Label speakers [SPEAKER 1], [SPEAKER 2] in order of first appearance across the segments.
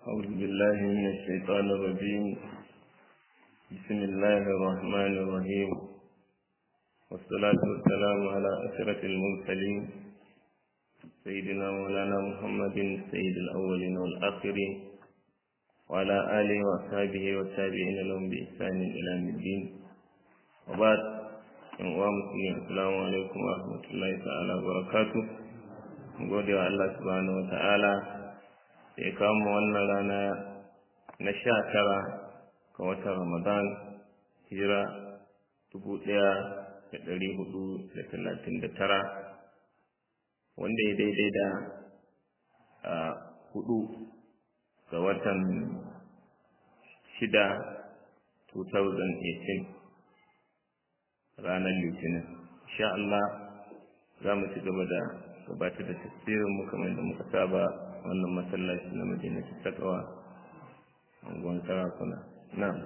[SPEAKER 1] أعوذ بالله من الشيطان الرجيم بسم الله الرحمن الرحيم والصلاة والسلام على أشرف المرسلين سيدنا مولانا محمد سيد الأولين والآخرين وعلى آله وأصحابه والتابعين لهم بإحسان إلى يوم الدين وبعد yan uwa musulmi assalamu alaikum wa rahmatullahi ta'ala wa barakatuh gode wa Allah subhanahu wa ta'ala da ya kawo mu wannan rana na sha tara ga watan Ramadan hijira dubu ɗaya da ɗari hudu da talatin da tara wanda ya daidai da hudu ga watan shida 2018 ranar litinin insha Allah za mu ci gaba da gabatar da tafsirin mu kamar da muka saba wannan masallaci na madina ta takawa angon sarakuna na'am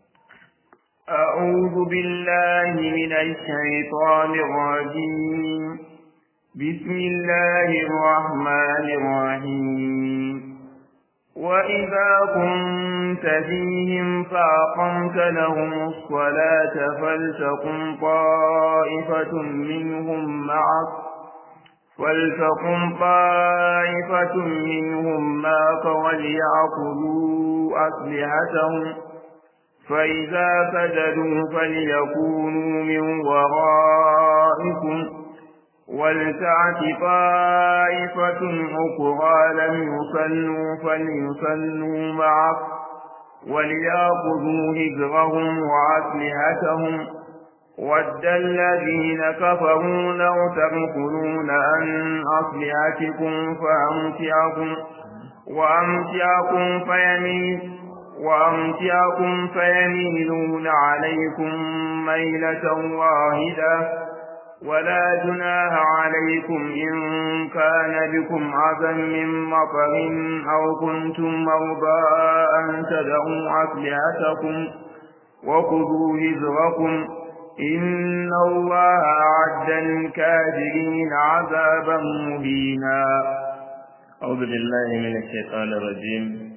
[SPEAKER 2] أعوذ بالله من الشيطان الرجيم بسم الله الرحمن الرحيم وإذا كنت فيهم فأقمت لهم الصلاة فلتقم طائفة منهم معك فلتقم طائفة منهم معك وليأخذوا أسلحتهم فإذا سجدوا فليكونوا من ورائكم ولتعت طائفة أخرى لم يصلوا فليصلوا معك وليأخذوا هجرهم وأسلحتهم ود الذين كفروا لو تغفلون عن أسلحتكم فأمتعكم وأمتعكم فيميل وأمتعكم فيميلون عليكم ميلة واحدة ولا جناح عليكم إن كان بكم عزم من مطر أو كنتم مرضى أن تدعوا أسلحتكم وخذوا هزركم إن الله أعد للكافرين عذابا مهينا
[SPEAKER 1] أعوذ بالله من الشيطان الرجيم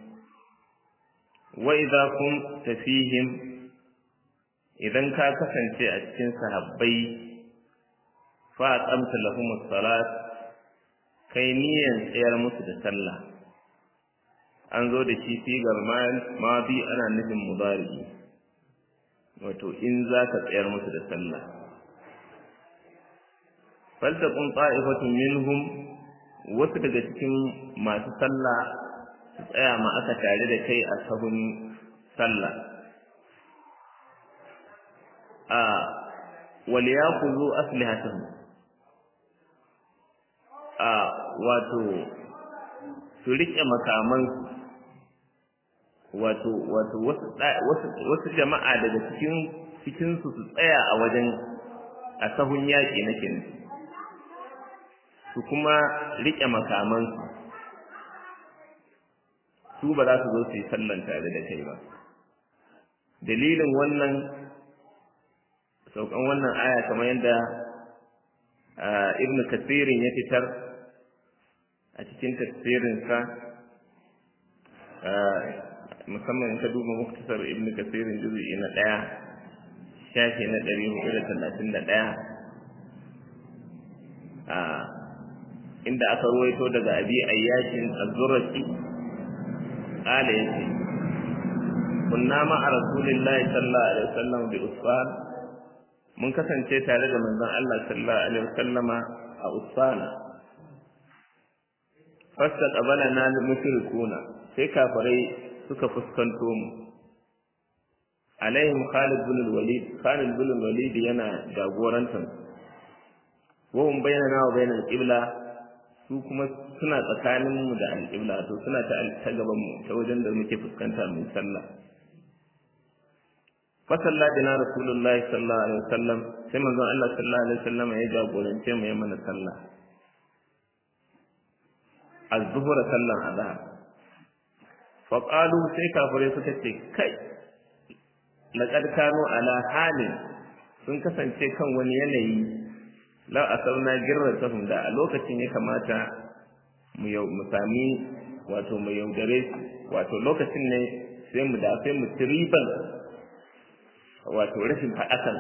[SPEAKER 1] وإذا كنت فيهم إذا كان كسنتي أتكن صحابي fa'aqamta lahum as-salat kai niyan tsayar musu da sallah an zo da shi sigar madi ana nufin mudari wato in za ka tsayar musu da sallah faltaqum ta'ifatun minhum wasu daga cikin masu sallah su tsaya ma aka tare da kai a sahun sallah a wal yakhudhu aslihatahum a wato su riƙe makamansu wato wato wasu jama'a daga cikin cikinsu su tsaya a wajen a sahun yaƙi nake nufi su kuma riƙe makamansu su ba za su zo su yi sallan tare da kai ba dalilin wannan saukan wannan aya kamar yadda ibn kasirin ya fitar a cikin tafsirinsa musamman in ka duba muktasar ibn kasirin juzu'i na ɗaya shafi na ɗari hudu da talatin da ɗaya inda aka ruwaito daga abi ayyashin azuraki ƙala ya ce kunna ma'a rasulillahi sallallahu alaihi wasallam bi usfan mun kasance tare da manzon Allah sallallahu alaihi wasallama a usfana fasta qabala na mushrikuna sai kafirai suka fuskanto mu alaihim Khalid bin Walid Khalid bin Walid yana jagorantar wa hum bainana wa bainal qibla su kuma suna tsakanin mu da al-qibla to suna ta ta gaban mu ta wajen da muke fuskanta mu sallah fa salla bina rasulullahi sallallahu alaihi wasallam sai manzon Allah sallallahu alaihi wasallam ya jagorance mu ya mana sallah az-zuhra sallan azhar fa qalu sai kafirai suka ce kai laqad kanu ala halin sun kasance kan wani yanayi la asarna girratahum da a lokacin ya kamata mu yau mu sami wato mu yaudare su wato lokacin ne sai mu da sai mu ci riban wato rashin faɗakan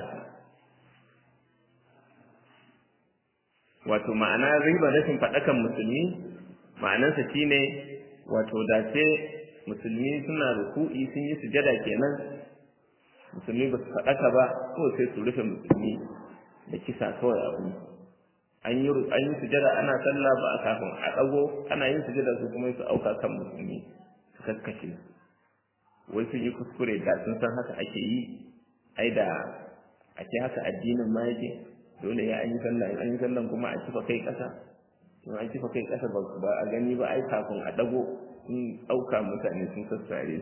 [SPEAKER 1] wato ma'ana riban rashin faɗakan musulmi ma'anansa shine wato da sai musulmi suna ruku'i sun yi sujada kenan musulmi ba su faɗaka ba ko sai su rufe musulmi da kisa kawai a wani an yi an yi sujada ana sallah ba a kafin a ɗago ana yin sujada su kuma su auka kan musulmi su kaskace wai sun yi kuskure da sun san haka ake yi ai da ake haka addinin ma yake dole ya an yi sallah an yi sallah kuma a kifa kai ƙasa in an kifa kai ƙasa ba a gani ba ai kafin a ɗago sun ɗauka mutane sun sassare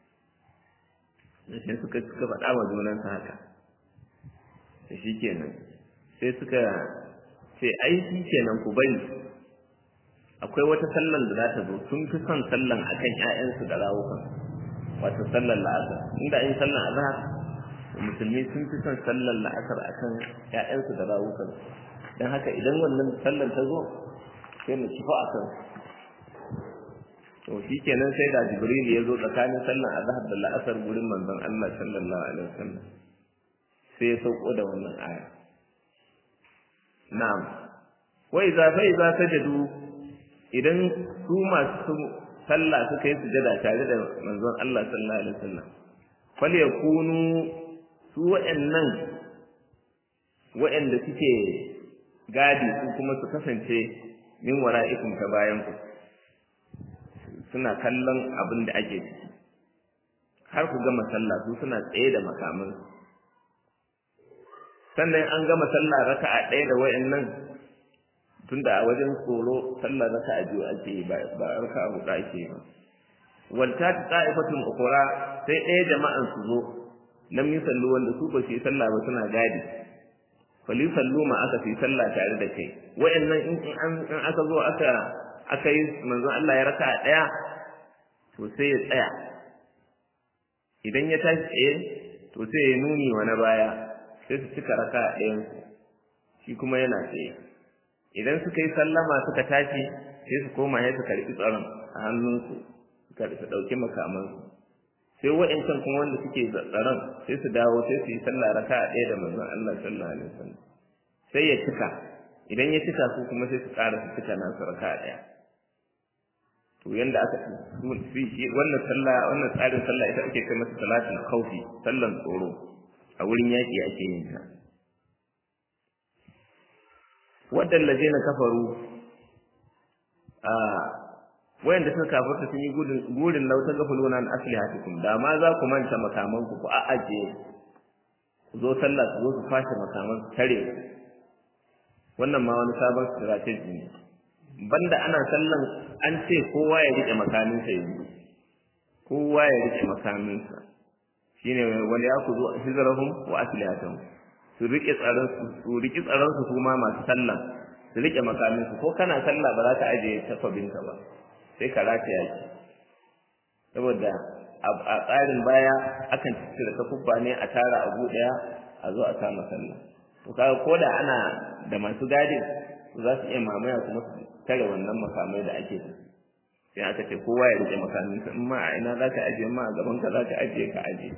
[SPEAKER 1] su sai suka suka faɗa wa junansa haka da shi kenan sai suka ce ai shi kenan ku bari akwai wata sallan da za ta zo sun fi son sallan akan ƴaƴansu da rawukan wato sallan la'asar inda an yi sallan azhar musulmi sun fi son sallan la'asar akan ƴaƴansu da rawukan dan haka idan wannan sallan ta zo sai mu kifa akan to shi kenan sai da jibril ya zo tsakanin sallan azhar da la'asar gurin manzon Allah sallallahu alaihi wasallam sai ya sauko da wannan aya na'am wa idza fa idza sajadu idan su masu sallah suka yi sujada tare da manzon Allah sallallahu alaihi wasallam fal yakunu su wa'annan wa'anda suke gadi su kuma su kasance min wara'ikum ta bayan ku suna kallon abin da ake ciki har ku gama sallah su suna tsaye da makaman sannan an gama sallah raka'a ɗaya da wayannan tunda a wajen tsoro sallah raka'a biyu ake yi ba raka'a huɗu ake yi ba walta ta ta'ifatun ukura sai ɗaya jama'an su zo lam yusallu wanda su ba su yi sallah ba suna gadi fali sallu ma aka fi sallah tare da kai wayannan in an aka zo aka aka yi manzon Allah ya raka ɗaya to sai ya tsaya idan ya tashi tsaye to sai ya nuni wa na baya sai su cika raka ɗayan shi kuma yana tsaye idan suka yi sallama suka tashi sai su koma ya su karɓi tsaron a hannunsu su karɓi su ɗauki makamansu sai wa'incan kuma wanda suke tsaron sai su dawo sai su yi sallah raka ɗaya da manzon Allah sallallahu alaihi wasallam sai ya cika idan ya cika su kuma sai su ƙara su cika nasu raka ɗaya to yanda aka fi wannan sallah wannan tsarin sallah ita ake kai masa salatul khawfi sallan tsoro a wurin yaki ake yin ta wadan ladina kafaru a wayanda suka kafarta sun yi gudun gurin lauta gafuluna an aslihatikum da ma za ku manta makaman ku ku a aje ku zo sallah ku zo ku fashe makaman ku tare wannan ma wani sabon strategy ne banda ana sallan an ce kowa ya rike makaminsa yanzu kowa ya rike makaminsa shine wal yakuzu hizrahum wa aslihatuhum su rike tsaron su su rike tsaron su kuma masu sallah su rike makaminsu ko kana sallah ba za ka ajiye tafabinka ba sai ka rata yaki saboda a tsarin baya akan cire takubba ne a tara abu daya a zo a kama sallah to kaga koda ana da masu gadin za su iya mamaya kuma su tare wannan makamai da ake da sai aka ce kowa ya rike makaminsa in ma a ina za ka ajiye ma a gaban ka za ka ajiye ka ajiye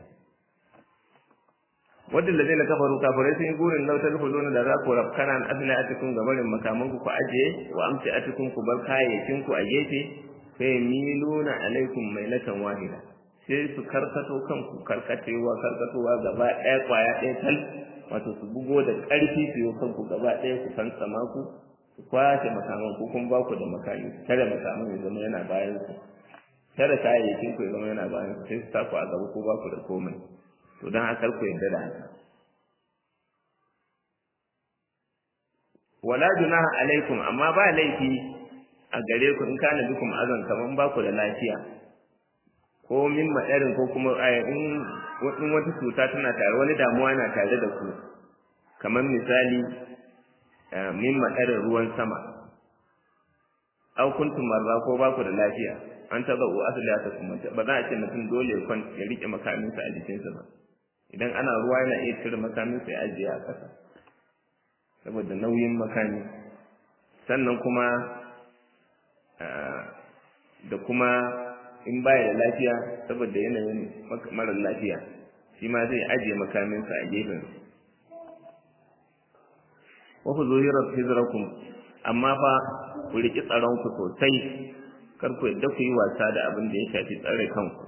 [SPEAKER 1] wadda da zai kafaru kafirai sun yi gurin lautar huluna da za ku rafkana an asina a cikin gabarin makaman ku ku ajiye wa amce a cikin ku bar kayayyakin ku a gefe sai miluna alaikum mailatan wahida sai su karkato kanku karkatewa karkatowa gaba ɗaya kwaya ɗaya tal wato su bugo da ƙarfi su yi kanku gaba ɗaya ku san sama ku su kwace makaman ku kun ba ku da makami tare makaman ya zama yana bayan su tare kayayyakin ku ya zama yana bayan su sai su taku a gaba ko ba ku da komai to don haka ku yarda da haka wala junaha alaikum amma ba laifi a gare ku in kana bikum azan kaman ba ku da lafiya ko min madarin ko kuma in wata cuta tana tare wani damuwa na tare da ku kamar misali min madarin ruwan sama aw kuntum marza ko ba ku da lafiya an taɓa u asali ta kuma ba za a ce mutum dole ya rike makaminsa a jikinsa ba idan ana ruwa yana iya cire makaminsa ya ajiye a ƙasa saboda nauyin makami sannan kuma da kuma in baya da lafiya saboda yanayin marar lafiya shi ma zai ajiye makaminsa a gefen wa ku zuhirar hijirakum amma fa ku riƙi tsaronku sosai kar ku yadda ku yi wasa da abin da ya shafi tsare kanku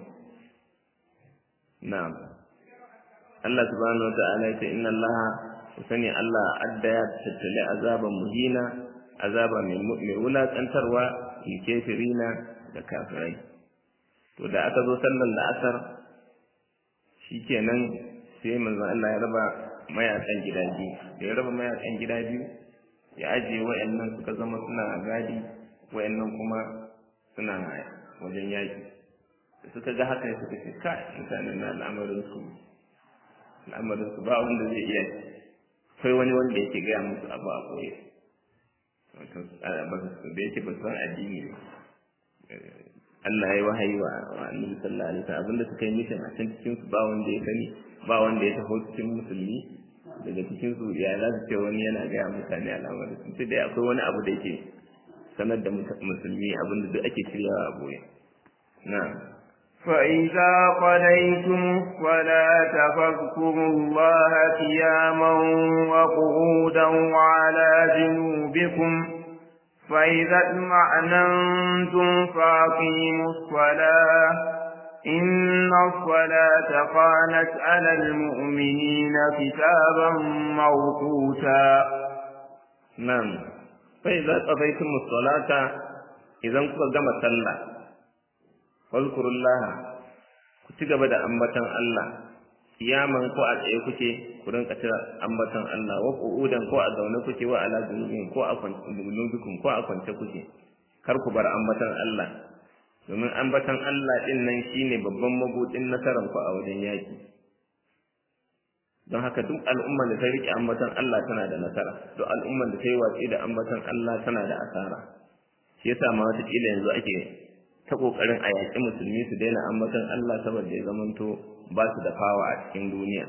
[SPEAKER 1] na'am Allah subhanahu wa ta'ala ya ce inna Allah ku sani Allah adda ya tattale azaban muhina azaba mai wulaƙantarwa lil kafirina da kafirai to da aka zo sallar la'asar shikenan sai manzon Allah ya raba mayakan gida biyu da ya raba mayakan gida biyu ya ajiye wayannan suka zama suna gadi wayannan kuma suna wajen yaki da suka ga haka ya suka ce kai mutanen na al'amarin su al'amarin su ba wanda zai iya akwai wani wanda yake gaya musu abu a koyi wato da yake ba san addini ne Allah ya yi wahayi wa Annabi sallallahu alaihi wasallam abinda suka yi mishin a can cikin su ba wanda ya sani ba wanda ya taho cikin musulmi daga cikin su ya za su ce wani yana gaya mutane al'amarin sun ce dai akwai wani abu da yake sanar da musulmi abinda duk ake shiryawa a boye na'am
[SPEAKER 2] فإذا قضيتم الصلاة فاذكروا الله قياما وقعودا وعلى جنوبكم فإذا اطمأننتم فأقيموا الصلاة إن الصلاة كانت على المؤمنين كتابا موقوتا
[SPEAKER 1] نعم فإذا قضيتم الصلاة إذا كنت جمع صلى Walkurullaha ku ci gaba da ambatan Allah kiyaman ko a tsaye kuke ku rinka tira ambatan Allah wa qu'udan ko a zaune kuke wa ala junubin ko a junubikum ko a kwance kuke kar ku bar ambatan Allah domin ambatan Allah din nan shine babban mabudin nasaran ku a wajen yaki don haka duk al'umman da ta rike ambatan Allah tana da nasara duk al'umman da ta yi watsi da ambatan Allah tana da asara shi yasa ma wata kila yanzu ake ta kokarin a yaƙi musulmi su daina ambaton Allah saboda ya zamanto ba su da fawa a cikin duniya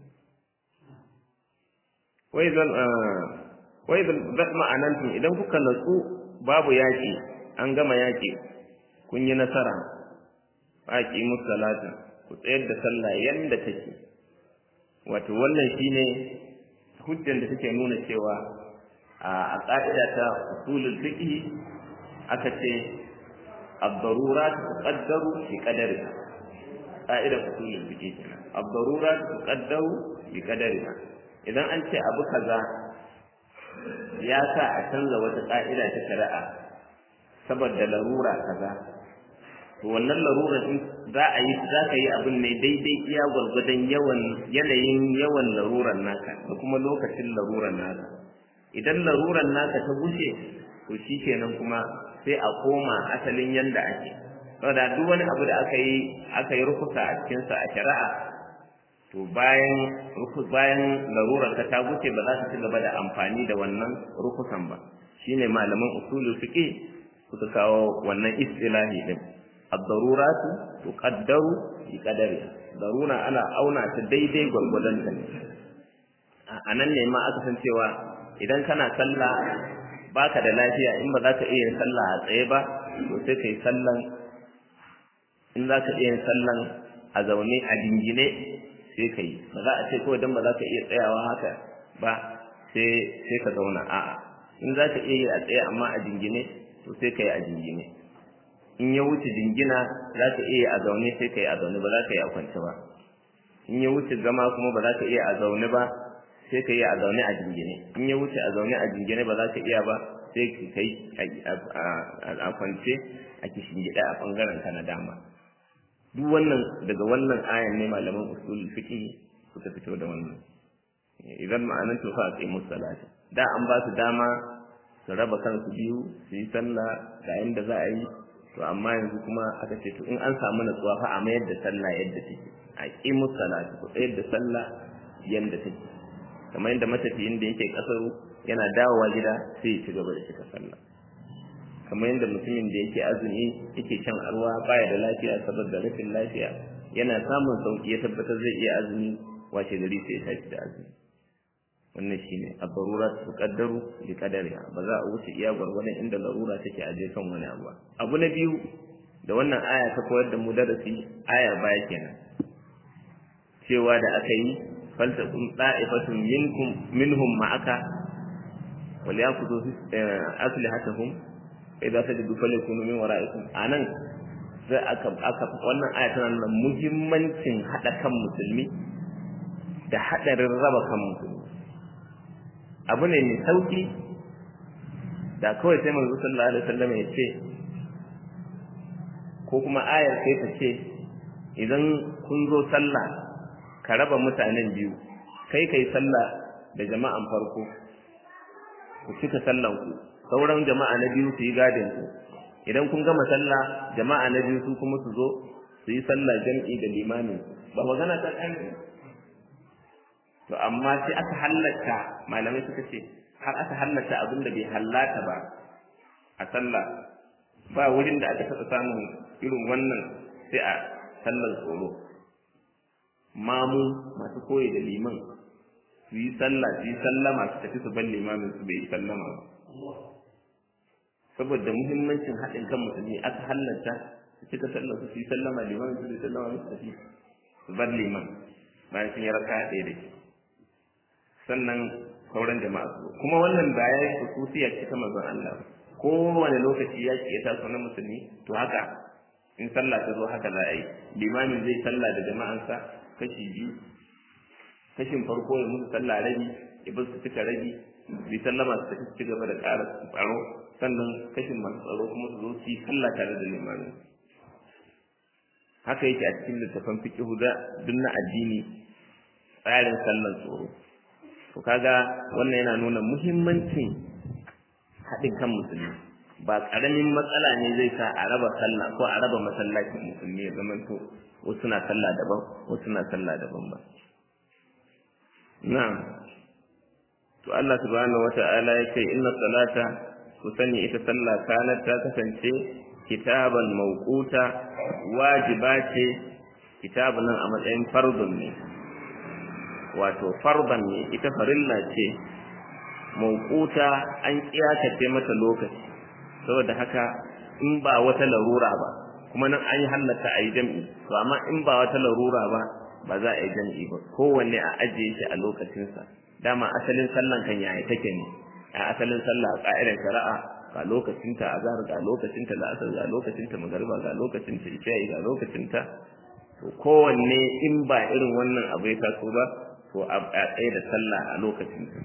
[SPEAKER 1] wai zan wai zan ma'anantum idan kuka natsu babu yaƙi an gama yaƙi kun yi nasara faƙi musalata ku tsayar da sallah yanda take wato wannan shine hujjan da take nuna cewa a ƙa'ida ta usulul fiqh aka ce الضرورات تقدر بقدرها قاعدة أصول الفقه الضرورات تقدر بقدرها idan an ce abu kaza ya sa a canza wata ƙa'ida ta shari'a saboda larura kaza to wannan larurar in za a yi za ka yi abin ne daidai iya gwargwadon yawan yanayin yawan larurar naka da kuma lokacin larurar naka idan larurar naka ta bushe to shi kenan kuma sai a koma asalin yanda ake saboda duk wani abu da aka yi aka yi rukusa a cikinsa a shari'a to bayan bayan larurar ka ta wuce ba za ka ci gaba da amfani da wannan rukusan ba shine malaman usulul fiqh suka kawo wannan istilahi din ad-daruratu tuqaddaru bi qadari darura ana auna ta daidai gwargwadon ta ne a nan ne ma aka san cewa idan kana sallah baka da lafiya in ba za ka iya yin sallah a tsaye ba to sai kai sallan in za ka iya yin sallan a zaune a dingine sai ka yi ba za a ce kawai don ba za ka iya tsayawa haka ba sai sai ka zauna a'a in za ka iya yi a tsaye amma a dingine to sai ka yi a dingine in ya wuce dingina za ka iya a zaune sai ka yi a zaune ba za ka yi a kwance ba in ya wuce zama kuma ba za ka iya a zaune ba sai ka yi a zaune a jingine in ya wuce a zaune a jingine ba za ka iya ba sai ka yi a kwance a kishin gida a bangaren ka na dama duk wannan daga wannan ayan ne malaman usul fiqh suka fito da wannan idan ma'anan to fa aqi musallati da an ba su dama su raba kansu biyu su yi sallah ga yanda za a yi to amma yanzu kuma aka ce to in an samu natsuwa fa a mayar da sallah yadda take aqi musallati ku tsayar da sallah yanda take kamar yadda matafiyin da yake kasar yana dawowa gida sai ya ci gaba da cika sallah kamar yadda mutumin da yake azumi yake shan arwa baya da lafiya saboda rashin lafiya yana samun sauki ya tabbatar zai iya azumi washe gari sai ya tashi da azumi wannan shine ad-darurat tuqaddaru bi qadariha ba za a wuce iya gwargwadon inda larura take a je kan wani abu abu na biyu da wannan aya ta koyar da mu darasi ayar baya kenan cewa da aka yi faltaqum da'ifatun minkum minhum ma'aka wal yaqudu aslihatahum idza sajadu falyakunu min wara'ikum anan sai aka aka wannan aya tana nuna muhimmancin hada kan musulmi da hadarin raba kan musulmi abu ne mai sauki da kawai sai manzo sallallahu alaihi wasallam ya ce ko kuma ayar sai ta ce idan kun zo sallah ka raba mutanen biyu kai kai sallah da jama'an farko ku cika sallan ku sauran jama'a na biyu su yi gadin ku idan kun gama sallah jama'a na biyu su kuma su zo su yi sallah jam'i da limami ba magana ta kan to amma sai aka halatta malamai suka ce har aka halatta abin da bai hallata ba a sallah ba wurin da aka taɓa samun irin wannan sai a sallar tsoro mamu masu koyi da liman su yi sallah su yi sallama su tafi su bar limamin su bai yi sallama ba saboda muhimmancin haɗin kan musulmi aka halatta su cika sallar su yi sallama limamin su bai sallama su tafi su bar liman bayan sun yi raka ɗaya da shi sannan sauran jama'a su kuma wannan ba ya yi hususiya ce ta manzon Allah kowane lokaci ya ce ta na musulmi to haka in sallah ta zo haka za a yi limamin zai sallah da jama'ansa kashi biyu kashin farko ya musu sallah rabi ya bar su cika rabi bi sallama su tafi ci gaba da ƙara tsaro sannan kashin masu tsaro kuma su zo su yi sallah tare da limamin haka yake a cikin littafin fiqhu da duk na addini tsarin sallar tsoro to kaga wannan yana nuna muhimmancin haɗin kan musulmi ba ƙaramin matsala ne zai sa a raba sallah ko a raba masallacin musulmi ya zama to wasu na sallah daban wasu na sallah daban ba na'am to Allah subhanahu wata'ala ya ce inna salata ku sani ita sallah kanat ta kasance kitaban mawquta wajiba ce kitabun nan a matsayin fardun ne wato farban ne ita farilla ce mawquta an kiyatace mata lokaci saboda haka in ba wata larura ba kuma nan an yi hallata a yi jam'i to amma in ba wata larura ba ba za a yi jam'i ba kowanne a ajiye shi a lokacinsa dama asalin sallan kan yaya take ne a asalin sallah a ƙa'idar shari'a ga lokacinta azhar ga lokacinta la'asar ga lokacinta magariba ga lokacinta isha'i ga lokacinta to kowanne in ba irin wannan abu ya taso ba to a tsaye da sallah a lokacinta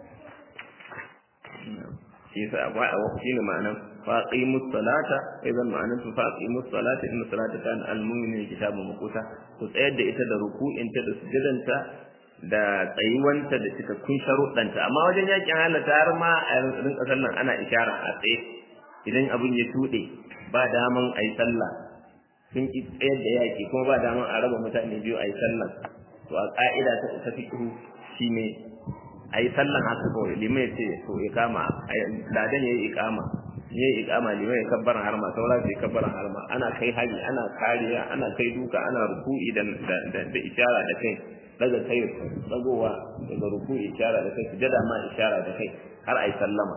[SPEAKER 1] shi yasa akwai a wakil ma'anan faqimus salata idan ma'anan su faqimus salata inna salata kana al-mu'minin kitabun maquta ku tsayar da ita da ruku'inta da sujudanta da tsayuwanta da cikakkun sharuɗanta amma wajen yakin halatta har ma a rinka sallan ana ishara a tsaye idan abin ya tuɗe ba daman a yi sallah sun ki tsayar da yaki kuma ba daman a raba mutane biyu a yi sallah to a ƙa'ida ta ta fiqhu shine a yi sallan haka kawai limai ce to ya kama ladan ya yi ikama ya yi ikama limai ya kabbaran harma saura su yi kabbaran harma ana kai hari ana kariya ana kai duka ana ruku'i da da ishara da kai daga kai dagowa daga ruku'i ishara da kai sujada ma ishara da kai har a yi sallama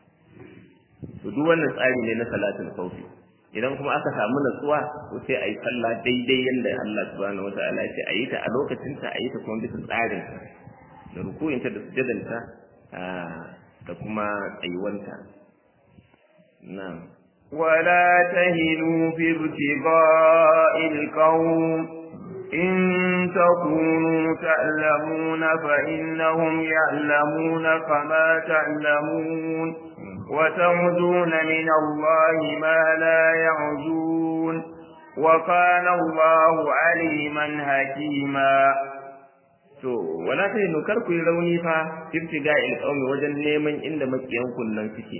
[SPEAKER 1] to duk wannan tsari ne na salatul khawfi idan kuma aka samu natsuwa to sai a yi sallah daidai yadda Allah subhanahu wataala ya ce a yi ta a lokacinta a yi ta kuma bisa tsarin da rukuyinta da sujadanta da kuma tsayuwanta na'am
[SPEAKER 2] ولا تهنوا في ابتغاء القوم إن تكونوا تعلمون فإنهم يعلمون كما تعلمون وترجون من الله ما لا يرجون وكان الله عليما حكيما
[SPEAKER 1] to wala ta yi kar ku yi rauni fa ibtiga il qaumi wajen neman inda makiyan kunnan suke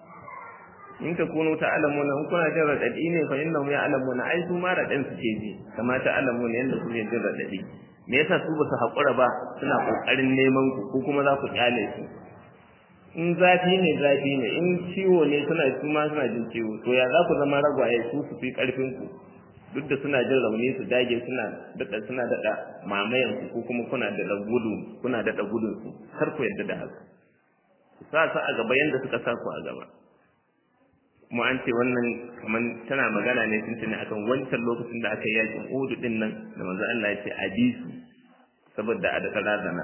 [SPEAKER 1] in ta kunu ta alamuna in kuna jin radadi ne fa innahum ya alamuna ai su ma radan suke ji kama ta alamuna yanda kuke jin radadi me yasa su ba su hakura ba suna kokarin neman ku ko kuma za ku kyale su in zafi ne zafi ne in ciwo ne suna su ma suna jin ciwo to ya za ku zama ragwaye su su fi karfin ku duk da suna jin rauni su dage suna dada suna dada mamayan ku ko kuma kuna da gudu kuna dada gudun su kar ku yadda da haka sa sa a gaba yanda suka sa ku a gaba kuma an ce wannan kamar tana magana ne tuntuni akan wancan lokacin da aka yi yakin Uhud din nan da manzo Allah ya ce a bi su saboda a da razana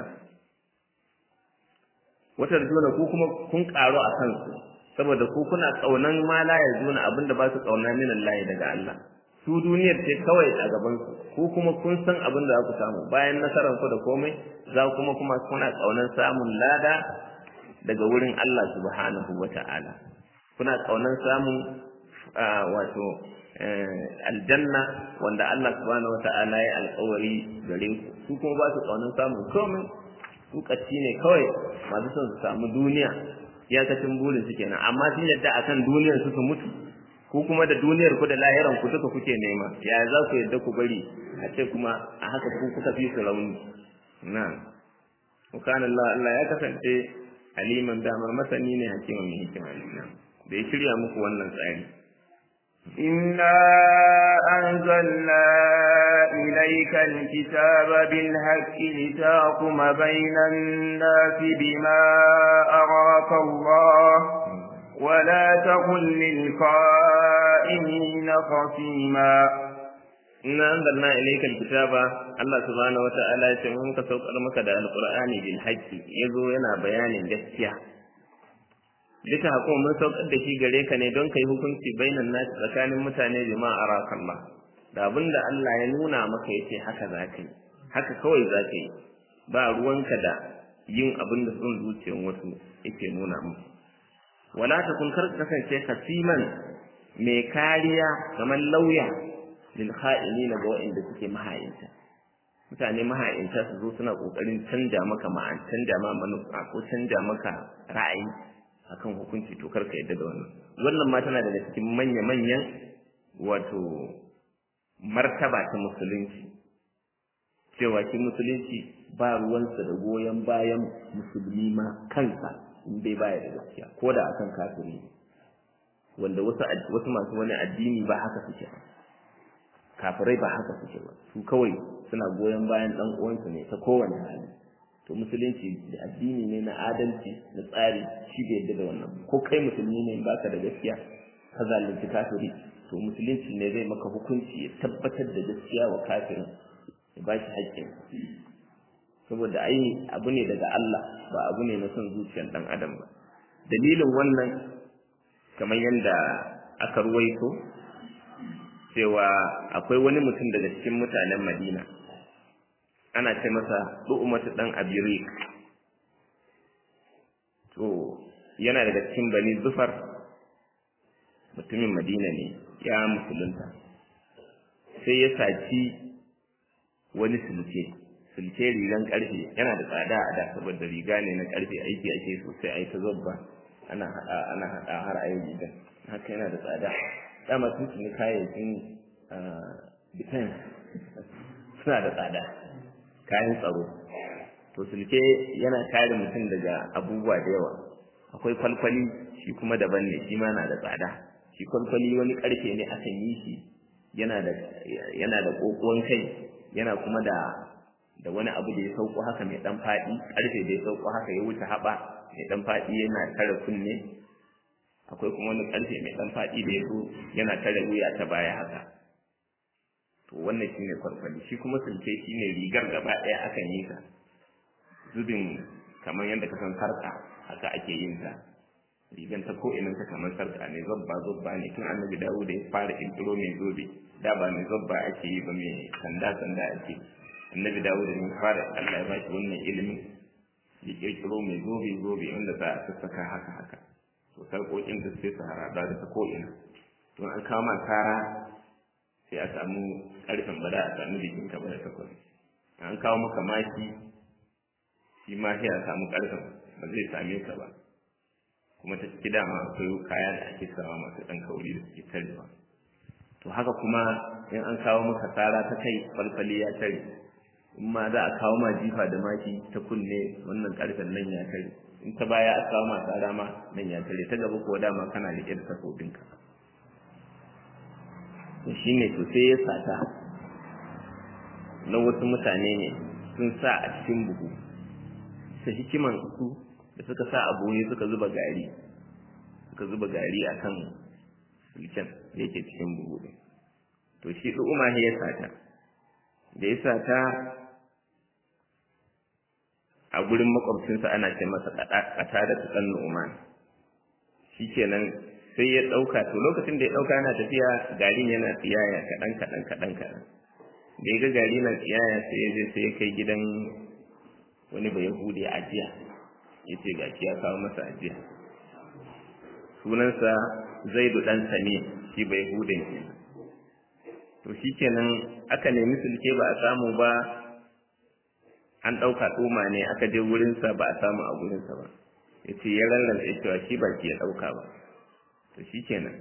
[SPEAKER 1] wata da ku kuma kun karo a kansu saboda ku kuna kaunan ma la ya zuna abinda ba su kauna min Allah daga Allah su duniyar ce kawai a gaban su ku kuma kun san abin da za ku samu bayan nasarar ku da komai za kuma kuma kuna kaunan samun lada daga wurin Allah subhanahu wata'ala kuna kaunan samun wato aljanna wanda Allah subhanahu wata'ala ya alƙawari gare ku su kuma ba su kaunan samun komai su kacci ne kawai masu son su samu duniya iyakacin burin su kenan amma sun yadda akan duniyar su su mutu ko kuma da duniyar ku da lahiran ku duka kuke nema ya za ku yadda ku bari a ce kuma a haka ku kuka fi su rauni na kana Allah Allah ya kasance aliman damar masani ne hakiman mai hikima ne da ya shirya muku wannan tsari
[SPEAKER 2] إنا أنزلنا إليك الكتاب بالحق لتحكم بين الناس بما أراك الله ولا تكن للخائنين خصيما
[SPEAKER 1] إنا أنزلنا إليك الكتاب الله سبحانه وتعالى يسمون كسوق المكة القرآن بالحق يزو ينا بيان جسيا duka hakuma mun saukar da shi gare ka ne don kai hukunci bainan nasi tsakanin mutane bima arakallah da abinda Allah ya nuna maka yace haka za ka yi haka kawai za ka yi ba ruwanka da yin abin da son zuciyar wasu yake nuna musu wala ta kun kar kasance kasiman mai kariya kamar lauya lil kha'ini ga waɗanda suke mahayinta mutane mahayinta su zo suna kokarin canja maka ma'an canja ma manufa ko canja maka ra'ayi akan hukunci to karka yadda da wannan wannan ma tana daga cikin manya manyan wato martaba ta musulunci cewa shi musulunci ba ruwansa da goyon bayan musulmi ma kansa in bai baya da gaskiya ko da akan kafiri wanda wasu wasu masu wani addini ba haka suke ba kafirai ba haka suke ba su kawai suna goyon bayan dan uwansu ne ta kowane hali to musulunci da addini ne na adalci da tsari shi bai yadda da wannan ko kai musulmi ne baka da gaskiya ka zalunci kafiri to musulunci ne zai maka hukunci ya tabbatar da gaskiya wa kafirin ya ba shi haƙƙin saboda ai abu ne daga Allah ba abu ne na son zuciyar dan adam ba dalilin wannan kamar yadda aka ruwaito cewa akwai wani mutum daga cikin mutanen Madina ana ce masa du'umatu dan abirik to yana daga cikin bani zufar mutumin madina ne ya musulunta sai ya saci wani sulke sulke rigan karfe yana da tsada a da saboda riga ne na karfe aiki ake sosai a yi ta zobba ana hada ana hada har a yi rigan haka yana da tsada dama sun tuni kayayyakin defense suna da tsada kayan tsaro to sulke yana kare mutum daga abubuwa da yawa akwai kwalkwali shi kuma daban ne shi ma na da tsada shi kwalkwali wani karfe ne akan yi shi yana da yana da kokon kai yana kuma da da wani abu da ya sauko haka mai dan fadi karfe da ya sauko haka ya wuce haba mai dan fadi yana tare kunne akwai kuma wani karfe mai dan fadi da ya zo yana tare wuya ta baya haka to wannan shine kwarkwali shi kuma sulke shine rigar gaba ɗaya akan yi ta zubin kamar yadda ka san sarka haka ake yin ta rigan ta ko inin ta kamar sarka ne zabba zabba ne tun annabi dawo da ya fara kirkiro mai zobe da ba mai zabba ake yi ba mai sanda sanda ake annabi dawo da ne fara Allah ya bashi wannan ilimin ya kirkiro mai zobe zobe wanda za a sassaka haka haka to sarƙoƙin da sai su harada da ta ko ina to an kama kara sai a samu ƙarfin ba da a samu jikin ka ba da takwas an kawo maka maki shi ma sai a samu ƙarfin ba zai same ka ba kuma ta ciki dama akwai kaya da ake sawa masu ɗan kauri da suke tarewa to haka kuma in an kawo maka tsara ta kai falfali ya tare in ma za a kawo ma jifa da maki ta kunne wannan ƙarfen nan ya tare in ta baya a kawo ma tsara ma nan ya tare ta gaba ko dama kana riƙe da takobinka shi ne to sai ya sata na wasu mutane ne sun sa a cikin buhu ta hikiman su da suka sa abu ne suka zuba gari suka zuba gari akan sulken da yake cikin buhu ɗin to shi ɗu'uma ya sata da ya sata a gurin makwabcinsa ana ce masa ƙata da tsakan nu'uman shi kenan sai ya ɗauka to lokacin da ya ɗauka yana tafiya garin yana tsiyaya kaɗan kaɗan kaɗan kaɗan da ya ga gari na tsiyaya sai ya je sai ya kai gidan wani bai yahudi ajiya ya ce ga ya kawo masa ajiya sunansa zaidu ɗan sami shi bai hudun kenan to shi kenan aka nemi sulke ba a samu ba an ɗauka tsoma ne aka je wurinsa ba a samu a wurinsa ba ya ce ya rarrasa cewa shi ba ya ɗauka ba to shi kenan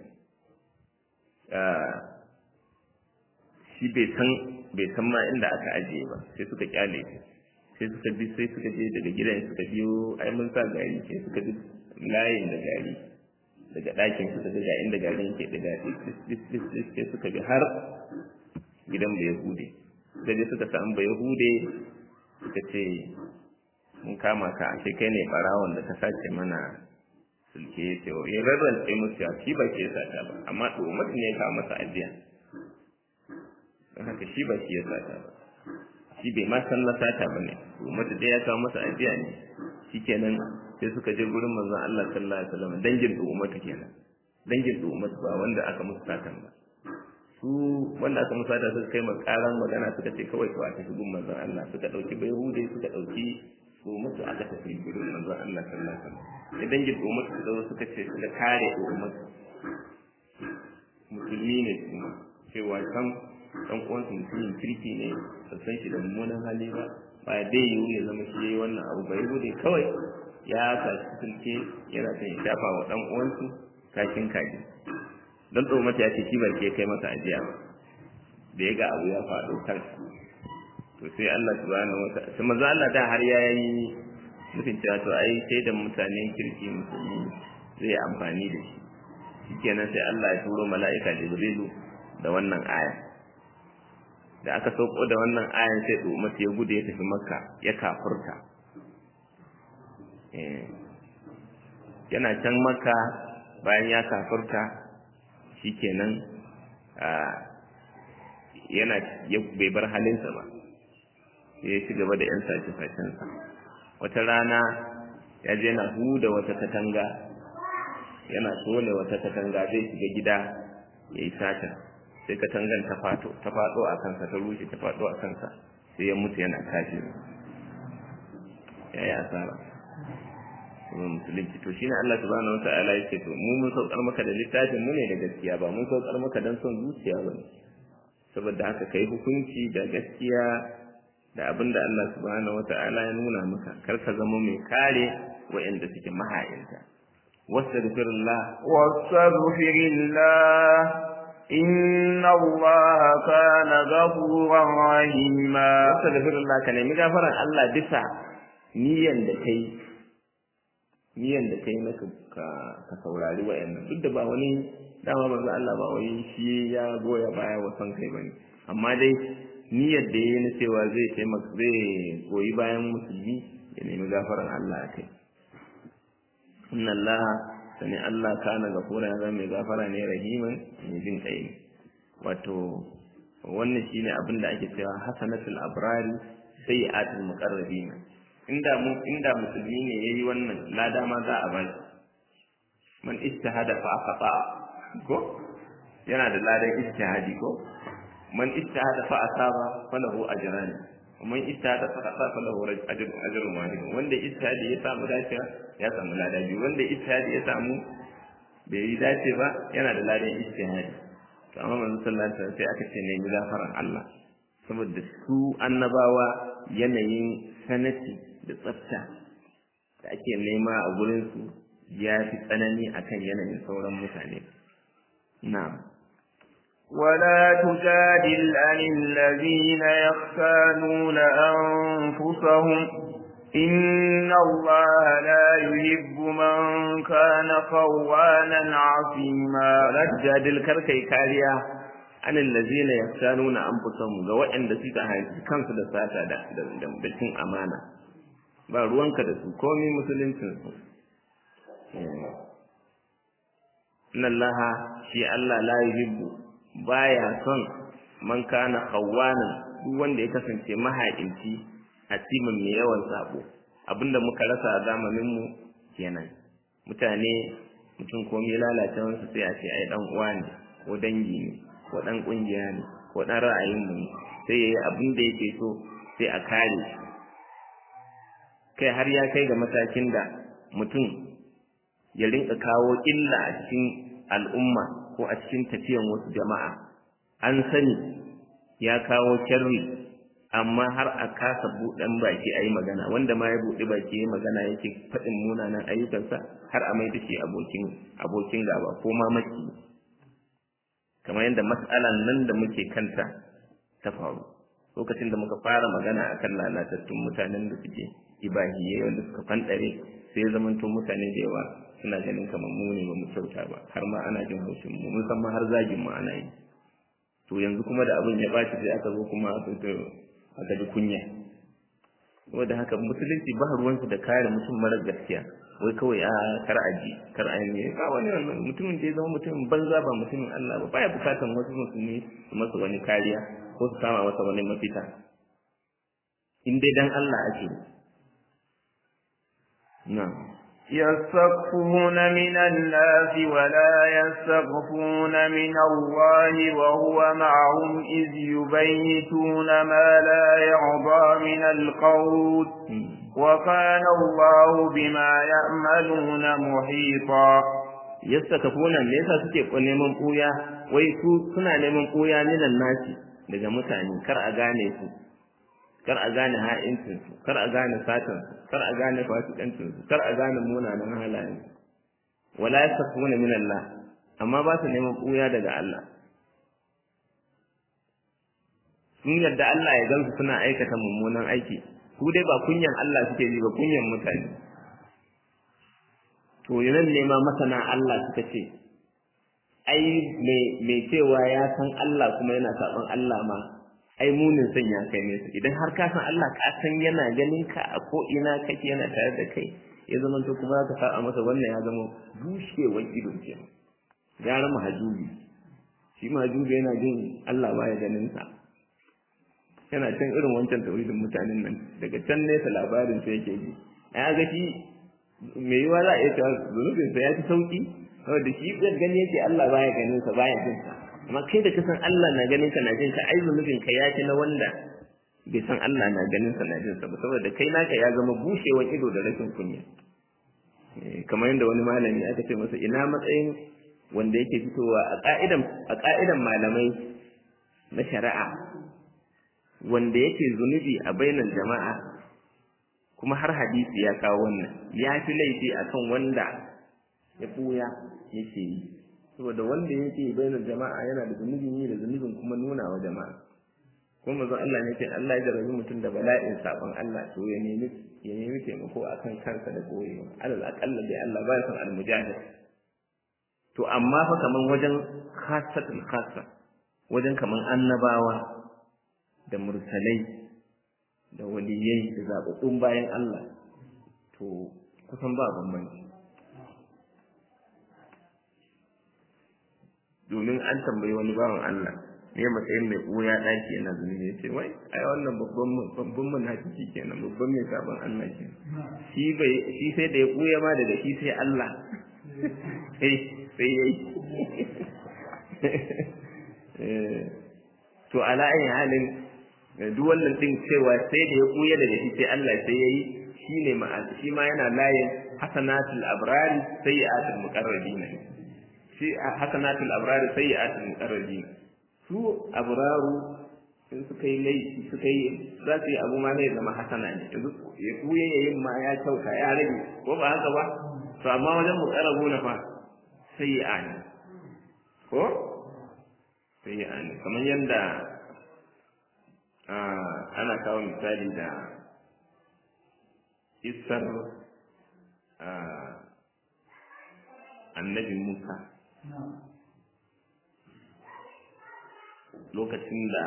[SPEAKER 1] shi bai san bai san ma inda aka ajiye ba sai suka kyale shi sai suka bi sai suka je daga gidan suka biyo ai mun sa gari sai suka bi layin da gari daga ɗakin suka ga ga inda garin yake daga sai suka bi har gidan bai hude suka je suka samu bai hude suka ce mun kama ka a kai ne barawon da ka sace mana sulke ya ce ya rarran sai musu shi ba ke sata ba amma to mutum ne ya kawo masa ajiya don haka shi ba shi ya sata ba shi bai ma san na sata ba ne mutum dai ya kawo masa ajiya ne shikenan sai suka je gurin manzon Allah sallallahu alaihi wasallam dangin ummatu kenan dangin ummatu ba wanda aka musu satan ba su wanda aka musu sata suka kai makaran magana suka ce kawai to a tafi gun manzon Allah suka dauki bayhude suka dauki ummatu aka tafi gurin manzon Allah sallallahu alaihi wasallam sai dangin ummatu suka zo suka ce suka kare ummatu musulmi ne kuma cewa kan dan uwansu mutumin kirki ne ba san shi da mummunan hali ba ba dai yiwu ya zama shi yayi wannan abu bai gude kawai ya tashi sulke yana son ya shafa wa dan uwansu kashin kaji don tsoro mata ya ce shi barke kai masa ajiya ba da ya ga abu ya faɗo kan to sai Allah subhanahu wa ta'ala sai manzo Allah da har ya yi nufin cewa to ai sai da mutanen kirki musulmi zai amfani da shi shikenan sai Allah ya turo mala'ika Jibrilu da wannan aya da aka sauko da wannan ayan sai Umar ya gude ya tafi Makka ya kafurta yana can Makka bayan ya kafurta shikenan yana bai bar halinsa ba ya ci gaba da 'yan sace-sacensa wata rana ya je na huda wata katanga yana tone wata katanga zai shiga gida ya yi sata sai katangan ta fato ta fado a kansa ta rushe ta fado a kansa sai ya mutu yana kashi ya yi asara kuma musulunci to shine Allah subhanahu wataala yake to mu mun saukar maka da littafin mu ne da gaskiya ba mun saukar maka dan son zuciya ba saboda haka kai hukunci da gaskiya da abin da Allah subhanahu wataala ya nuna maka kar ka zama mai kare wa'anda suke mahayinta wastaghfirullah
[SPEAKER 2] wastaghfirullah inna Allah kana ghafuran rahima
[SPEAKER 1] wastaghfirullah ka nemi gafaran Allah bisa niyan da kai niyan da kai maka ka ka saurari wa'annan duk da ba wani dama manzo Allah ba wai shi ya goya baya wa son kai bane amma dai niyyar da yayi na cewa zai taimaka zai koyi bayan musulmi ya nemi gafaran Allah a kai inna Allah sani Allah kana gafura ya zama mai gafara ne rahiman mai jin kai ne wato wannan shine abin da ake cewa hasanatul abrari sayyi'atul muqarrabin inda mu inda musulmi ne yayi wannan lada ma za a bai man ijtahada fa akhata ko yana da ladan ijtihadi ko man ijtahada fa asaba falahu ajran man ijtihada fa asaba falahu ajrun ajrun wahid wanda ijtihadi ya samu dacewa ya samu lada biyu wanda ijtihadi ya samu bai yi dace ba yana da ladan ijtihadi to amma manzo sallallahu alaihi wasallam sai aka ce ne gafaran Allah saboda su annabawa yanayin sanati da tsafta da ake nema a gurin su ya fi tsanani akan yanayin sauran mutane na'am
[SPEAKER 2] ولا تجادل عن الذين يختانون أنفسهم إن الله لا يحب من كان خوانا عصيما
[SPEAKER 1] ولا تجادل كركي كاريا عن الذين يختانون أنفسهم ga waɗanda suka haifi kansu da sata da da cin amana ba ruwanka da su komai musuluncin su inna allaha shi Allah la yuhibbu baya son man kana khawwanan duk wanda ya kasance mahaƙinci a cimin mai yawan sabo abinda muka rasa a zamanin mu kenan mutane mutum komai lalacewarsa sai a ce ai dan uwa ne ko dangi ne ko dan kungiya ne ko dan ra'ayin mu ne sai yayi abin da yake so sai a kare shi kai har ya kai ga matakin da mutum ya rinka kawo illa a cikin al'umma ko a cikin tafiyan wasu jama'a an sani ya kawo sharri amma har a kasa buɗan baki a yi magana wanda ma ya buɗe baki ya magana yake faɗin munanan ayyukansa har a mai da shi abokin abokin gaba ko ma maki kamar yadda matsalan nan da muke kanta ta faru lokacin da muka fara magana akan lalatattun mutanen da suke ibahiyai wanda suka fanɗare sai zamanto mutane da yawa suna ganin kamar mu ne ba mu kyauta ba har ma ana jin haushin mu mun san ma har zagin mu ana yi to yanzu kuma da abin ya ɓaci sai aka zo kuma aka ji kunya saboda haka musulunci ba ruwansa da kare mutum mara gaskiya wai kawai a kar a ji kar a yi ka wani mutumin da ya zama mutumin banza ba mutumin Allah ba baya bukatan wasu musulmi su masa wani kariya ko su kama masa wani mafita in dai dan Allah ake na'am
[SPEAKER 2] يستخفون من الناس ولا يستخفون من الله وهو معهم إذ يبيتون ما لا يرضى من القول وكان الله بما يعملون محيطا
[SPEAKER 1] yastakafuna me yasa suke neman ɓuya wai su suna neman ɓuya minan nasi daga mutane kar a gane su kar a gane ha'incin su kar a gane satan su kar a gane fasikancin su kar a gane munanan halayen wala yastakafuna min Allah amma ba su neman ɓuya daga Allah sun yadda Allah ya gansu suna aikata mummunan aiki su dai ba kunyan Allah suke yi ba kunyan mutane to yanan ne ma masana Allah suka ce ai mai cewa ya san Allah kuma yana saban Allah ma ai munin san ya kai nesa idan har ka san Allah ka san yana ganin ka a ko ina kake yana tare da kai ya zama to kuma ka sa masa wannan ya zama bushewar ido ke gara mahajubi shi mahajubi yana jin Allah baya ganin sa yana can irin wancan tauhidin mutanen nan daga can nesa labarin sai yake ji ya ga shi mai yiwa za a iya cewa zunubin sa ya fi sauki saboda shi gani yake Allah baya ganin sa baya jin sa amma kai da kasan Allah na ganin ka na jin ka ai zunubin ka ya ci na wanda bai san Allah na ganin sa na jin sa ba saboda kai naka ya zama bushewan ido da rashin kunya kamar yadda wani malami aka ce masa ina matsayin wanda yake fitowa a ka'idan a ka'idan malamai na shari'a wanda yake zunubi a bainar jama'a kuma har hadisi ya kawo wannan ya fi laifi akan wanda ya buya yake yi saboda wanda yake bainar jama'a yana da zunubin yi da zunubin kuma nuna wa jama'a kuma manzon Allah ne ce Allah ya jarabi mutum da bala'in sabon Allah to ya nemi ya nemi taimako akan kansa da koyewa alal aqalla dai Allah ba ya san almujahid to amma fa kaman wajen khassatul khassa wajen kaman annabawa da mursalai da waliyai da zaɓaɓɓun bayan Allah to kusan ba bambanci domin an tambayi wani bawan Allah ne matsayin mai ɓuya ɗaki yana zunubi ya ce wai ai wannan babban babban munafiki kenan babban mai sabon Allah ke shi bai shi sai da ya ɓuya ma daga shi sai Allah sai sai yayi to ala ayi halin duk wannan din cewa sai da ya ɓuya daga shi sai Allah sai yayi shine ma shi ma yana layin hasanatul abrari sayyi'atul muqarrabin shi hasanatul abrari sayyi'atul muqarrabin su abraru in suka yi laifi suka yi za su yi abu ma ne zama hasana ne yanzu ya kuye ya yin ma ya kyauta ya rage ko ba haka ba to amma wajen muqarrabu na fa sayyi'a ne ko sayyi'a ne kamar yadda ana kawo misali da isar annabi Musa lokacin da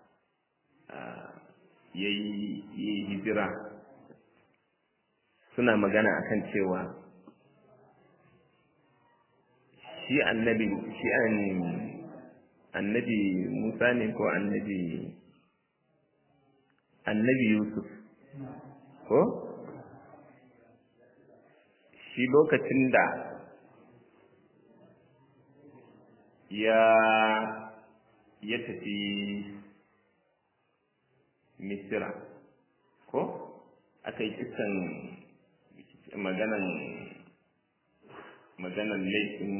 [SPEAKER 1] ya yi hijira suna magana akan cewa shi annabi shi an annabi Musa ne ko annabi annabi Yusuf ko shi lokacin da ya ya tafi misira ko aka yi kisan maganan maganan laifin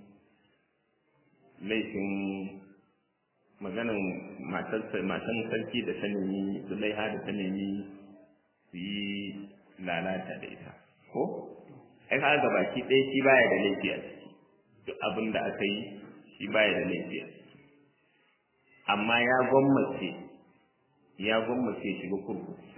[SPEAKER 1] laifin maganan matan sarki da ta nemi zulaiha da ta nemi su yi lalata da ita ko ai ka ga baki ɗaya shi baya da laifi a ciki duk abin da aka yi shi baya da laifi a ciki amma ya gwammace ya gwammace shiga kurkuku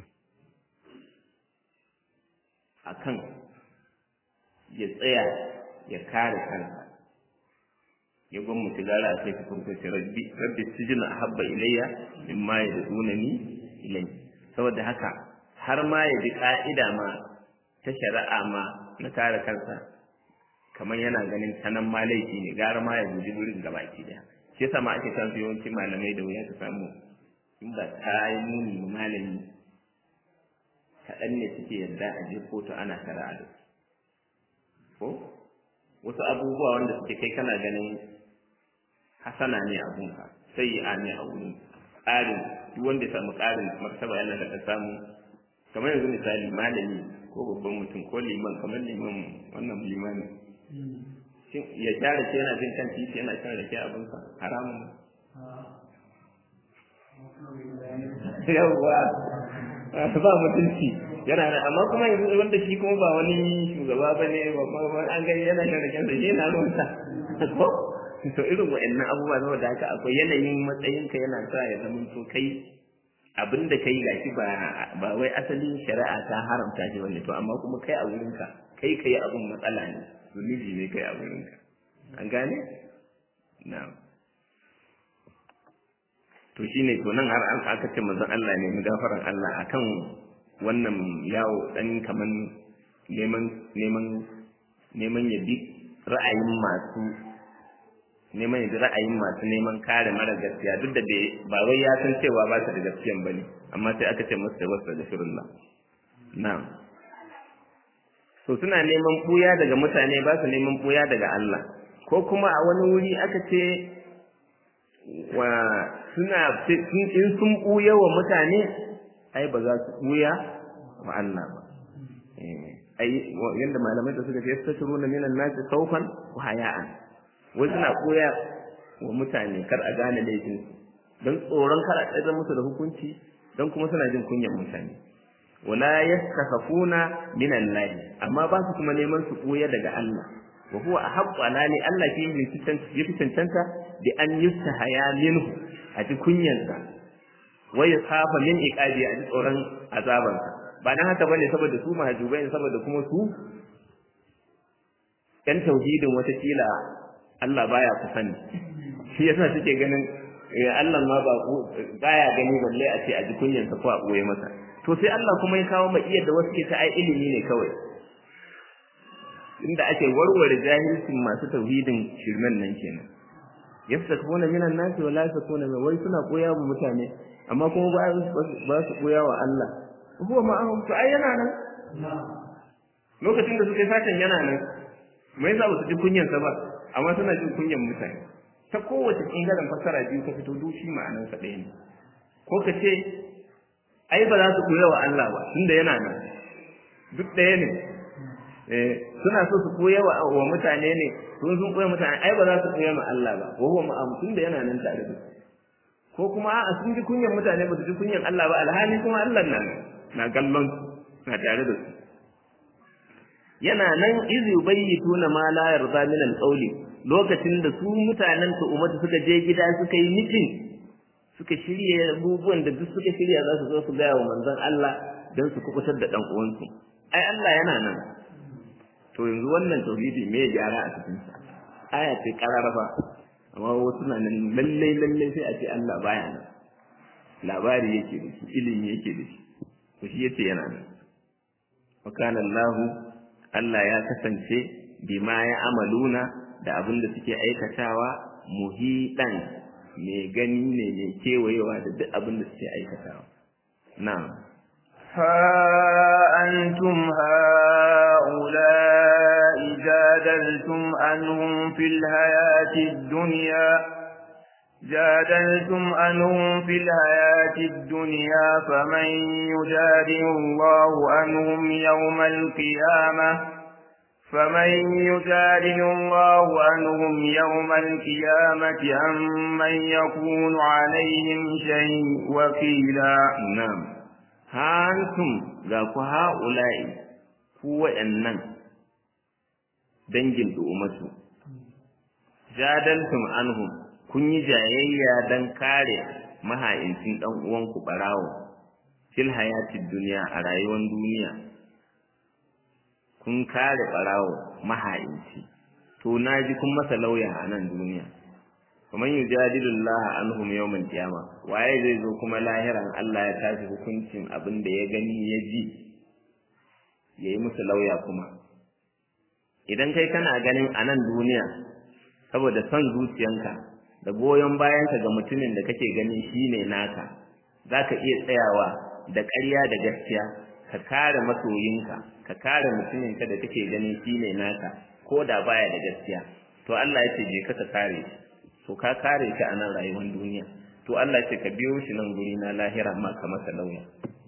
[SPEAKER 1] akan ya tsaya ya kare kansa ya gwammace gara a kai shi kurkuku rabbi rabbi sijina ahabba ilayya mimma yad'unani ilayhi saboda haka har ma ya ji ka'ida ma ta shari'a ma na kare kansa kamar yana ganin sanan ma laifi ne gara ma ya guji wurin gabaki daya shi yasa ma ake san yawanci malamai da wuya ta samu in ba ta yi muni malami kaɗan ne suke yarda a je kotu ana shari'a da ko wasu abubuwa wanda suke kai kana ganin hasana ne abunka sai yi ne a wurin ƙarin duk wanda ya samu ƙarin martaba yana da ka samu kamar yanzu misali malami ko babban mutum ko liman kamar liman wannan limani shin ya sha rake yana jin kan titi yana shan rake abinsa haramun yawwa ba mutunci yana da amma kuma yanzu wanda shi kuma ba wani shugaba ba ne ba an gani yana shan raken sa shi yana ruwansa ko to irin wa'annan abubuwa saboda haka akwai yanayin matsayinka yana sa ya zama to kai abin da kai gashi ba ba wai asalin shari'a ta haramta shi wani to amma kuma kai a wurinka kai kai abin matsala ne zunubi ne kai a wurinka an gane na'am to shine to nan har an aka ce manzon Allah ne mu gafaran Allah akan wannan yawo dan kaman neman neman neman ya bi ra'ayin masu neman ya bi ra'ayin masu neman kare mara gaskiya duk da ba wai ya san cewa ba su da gaskiyan bane amma sai aka ce masa wasa da shirullah na'am to suna neman buya daga mutane ba su neman buya daga Allah ko kuma a wani wuri aka ce wa suna in sun buya wa mutane ai ba za su buya wa Allah ba ai yanda malamai da suka ce yastashiruna minan nasi khawfan wa haya'an wai suna buya wa mutane kar a gane laifin don tsoron kar a tsada musu da hukunci don kuma suna jin kunyan mutane wala yastakhafuna min Allah amma ba su kuma neman su koya daga Allah wa huwa ahaqqu ala li Allah shi yi fi cancanta bi an yustahaya minhu a ji kunyansa wa yakhafa min iqabi a ji tsoron azabansa ba dan haka bane saboda su mahajubai saboda kuma su yan tauhidin wata kila Allah baya ku sani shi yasa suke ganin Allah ma ba baya gani balle a ce a ji kunyansa ko a boye masa to sai Allah kuma ya kawo mai iya da wasu ke ta ai ilimi ne kawai inda ake warware jahilcin masu tauhidin shirmen nan kenan yastakuna minan nasi wala yastakuna min wai suna koya wa mutane amma kuma ba ba su koya wa Allah huwa ma'ahum to ai yana nan lokacin da suka satan yana nan mai za su ji kunyansa ba amma suna jin kunyan mutane ta kowace ɓangaren fassara biyu ka fito dushi ma'anarsa ɗaya ne ko ka ce ai ba za su koya wa Allah ba tunda yana nan duk ɗaya ne suna so su koya wa mutane ne sun sun koya mutane ai ba za su koya ma Allah ba wa huwa ma'am tunda yana nan tare da ko kuma a'a sun ji kunyan mutane ba su ji kunyan Allah ba alhali kuma Allah na na gallon na tare da su yana nan iz yubayyituna ma la yarda min al-qawli lokacin da su mutanen ta ummatu suka je gida suka yi mitin suka shirye abubuwan da duk suka shirya za su zo su gaya wa manzon Allah don su kubutar da dan uwansu ai Allah yana nan to yanzu wannan tauhidi me ya gyara a cikin sa aya ce kararrafa amma wasu na nan lalle lalle sai a ce Allah baya nan labari yake da shi ilimi yake da shi to shi yace yana nan wa kana Allah Allah ya kasance bima ya amaluna da abin da suke aikatawa muhidan mai gani ne mai kewayewa da duk abin da suke aikatawa na'am
[SPEAKER 2] ها أنتم هؤلاء جادلتم عنهم في الحياة الدنيا جادلتم عنهم في الحياة الدنيا فمن يجادل الله عنهم يوم القيامة فمن يجادل الله عنهم يوم القيامة عمن يكون عليهم شيء وكيلا
[SPEAKER 1] na'am hantum ga ku ha'ula'i ku waɗannan dangin du'umatu jadaltum anhum kun yi jayayya dan kare maha'incin dan uwanku barawo fil hayatid duniya a rayuwar duniya kun kare barawo maha'inci to naji kun masa lauya a nan duniya kamar yujadilu Allah anhum yawmal qiyama waye zai zo kuma lahiran Allah ya tashi hukuncin abin da ya gani ya ji yayi musu lauya kuma idan kai kana ganin a nan duniya saboda son zuciyanka da goyon bayanka ga mutumin da kake ganin shine naka zaka iya tsayawa da ƙarya da gaskiya ka kare masoyinka ka kare mutuminka da kake ganin shine naka ko da baya da gaskiya to Allah ya ce je ka kare shi to ka kare shi a nan rayuwar duniya to Allah ce ka biyo shi nan guri na lahira ma ka masa lauya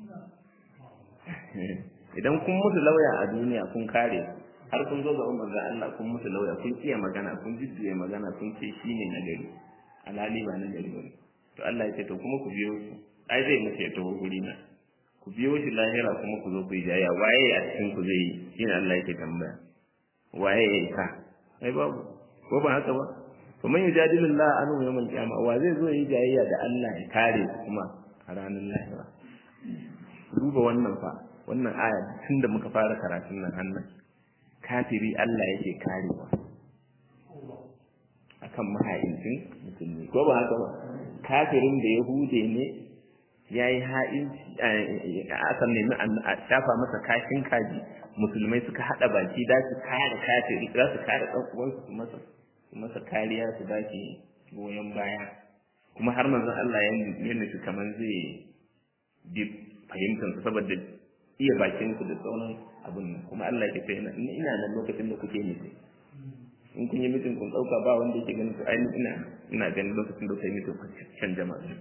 [SPEAKER 1] idan kun musu lauya a duniya kun kare har kun zo ga umar da Allah kun musu lauya kun iya magana kun jujjuye magana kun ce shi ne na gari alhali ba na gari ba to Allah ya ce to kuma ku biyo shi ai zai mutu ya taho guri na ku biyo shi lahira kuma ku zo ku yi jaya waye a cikin ku zai yi shine Allah yake tambaya waye ya yi ka ai babu ko ba haka ba to man yujadilu Allah anhu yawmal qiyamah wa zai zo yi jayayya da Allah ya kare kuma a ranar lahira duba wannan fa wannan aya tunda muka fara karatun nan hannan kafiri Allah yake karewa akan maha'incin musulmi ko ba haka ba kafirin da yahude ne ya yi ha'inci aka nemi a shafa masa kashin kaji musulmai suka haɗa baki da su kare kafiri za su kare ɗan uwansu su masa su masa kariya su ba shi goyon baya kuma har manzon Allah ya nufi kamar zai bi fahimtar su saboda iya bakin su da sauran abin nan kuma Allah ya ce ina nan lokacin da kuke nufi in kun yi mitin kun ɗauka ba wanda yake ganin su ai ina ina ganin lokacin da kai mitin can jama'a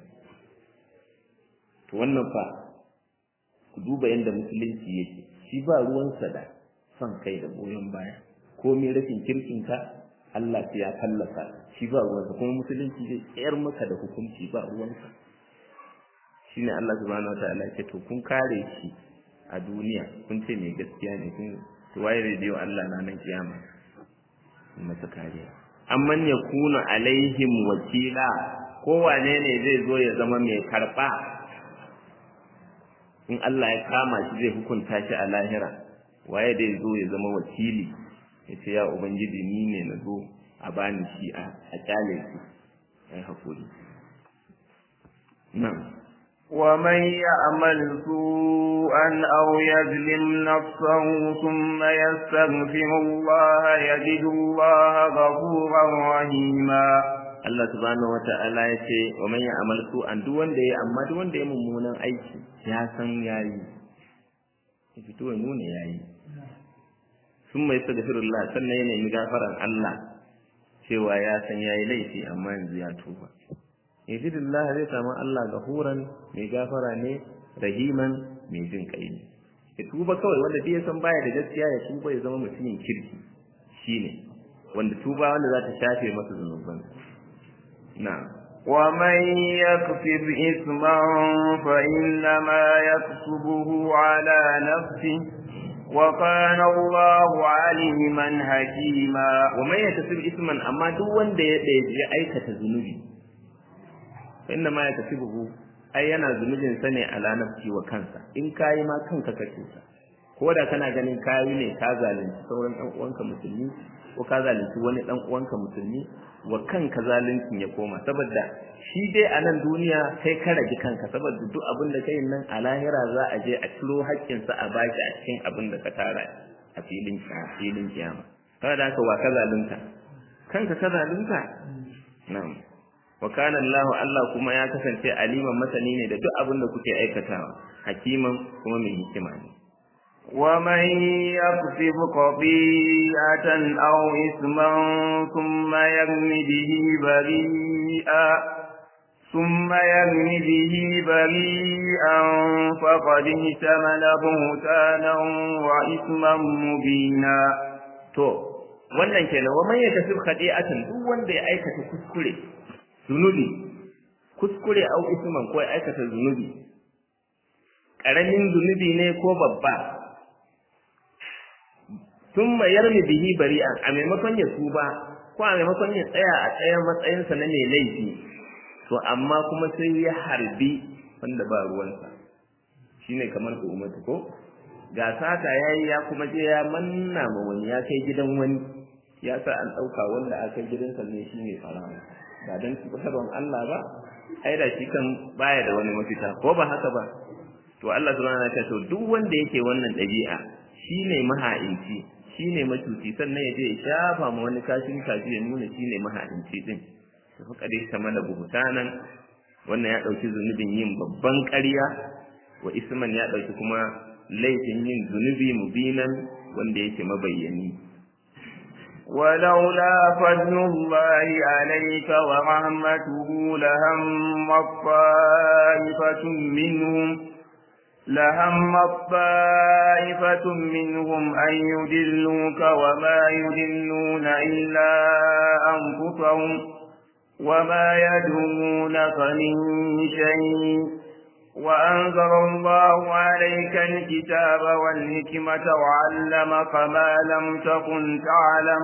[SPEAKER 1] to wannan fa ku duba yadda musulunci yake shi ba ruwansa da son kai da goyon baya komai rashin kirkinka Allah sai ya fallasa shi ba ruwansa kuma musulunci zai tsayar maka da hukunci ba ruwansa shine Allah subhanahu wataala ya ce to kun kare shi a duniya kun ce mai gaskiya ne kun to waye zai biyo Allah na nan kiyama in masa kariya amman yakuna alaihim wakila ko wane ne zai zo ya zama mai karba in Allah ya kama shi zai hukunta shi a lahira waye zai zo ya zama wakili ya ce ya ubangiji ni ne na zo a bani shi a kyale shi ai hakuri nan
[SPEAKER 2] ومن يعمل سوءا أو يظلم نفسه ثم يستغفر الله يجد الله غفورا رحيما
[SPEAKER 1] Allah subhanahu wata'ala ya ce wa man ya'mal su'an duk wanda ya amma duk wanda ya mummunan aiki ya san yayi ya fito ya nuna yayi sun mai astaghfirullah sannan ya nemi gafaran Allah cewa ya san yayi laifi amma yanzu ya tuba yajidullah zai samu Allah gafuran mai gafara ne rahiman mai jin kai ne ya tuba kawai wanda duk ya san baya da gaskiya ya tuba ya zama mutumin kirki shine wanda tuba wanda za ta shafe masa zunubansa نعم
[SPEAKER 2] ومن يكسب إثما فإنما يكسبه على نفسه وكان الله عليما حكيما
[SPEAKER 1] ومن يكسب إثما أما دو wanda ya ɗaya aikata zunubi فإنما يكسبه ai yana zunubin sa ne ala nafsi wa kansa in kayi ma kanka ka cuta ko da kana ganin kayi ne ka zalunci sauran ɗan uwanka musulmi ko ka zalunci wani ɗan uwanka musulmi wa kanka zaluncin ya koma saboda shi dai a nan duniya kai ka rage kanka saboda duk abin da kai nan a lahira za a je a ciro haƙƙinsa a baki a cikin abin da ka tara a filin filin kiyama saboda haka wa ka zalunta kanka ka zalunta na'am wa kana Allah Allah kuma ya kasance aliman masani ne da duk abin da kuke aikatawa hakiman kuma mai hikima ne
[SPEAKER 2] ومن يكسب خطيئة أو إثما ثم يرم به بريئا ثم يرم به بريئا فقد احتمل بهتانا وإثما مبينا
[SPEAKER 1] to wannan kenan wa man yakasib khadi'atan duk wanda ya aikata kuskure zunubi kuskure au isman ko ya aikata zunubi karamin zunubi ne ko babba thumma yarmi bihi bari'an a maimakon ya tuba ko a maimakon ya tsaya a tsayan matsayinsa na mai laifi to amma kuma sai ya harbi wanda ba ruwansa shine kamar ku umatu ko ga sata yayi ya kuma je ya manna ma wani ya kai gidan wani ya sa an ɗauka wanda aka gidansa ne shine farawa ba dan tsibirin Allah ba ai da shi kan baya da wani mafita ko ba haka ba to Allah subhanahu wa ta'ala to duk wanda yake wannan ɗabi'a shine maha'inci shine macuci sannan ya je ya shafa ma wani kashin kaji ya nuna shine maha'inci din to fa kadai sama da buhutanan wannan ya dauki zunubin yin babban ƙarya wa isman ya dauki kuma laifin yin zunubi mubinan wanda yake mabayyani
[SPEAKER 2] ولولا فضل الله عليك ورحمته لهم طائفة منهم لهم طائفة منهم أن يدلوك وما يدلون إلا أنفسهم وما يدعونك من شيء وأنزل الله عليك الكتاب والحكمة وعلمك ما لم تكن تعلم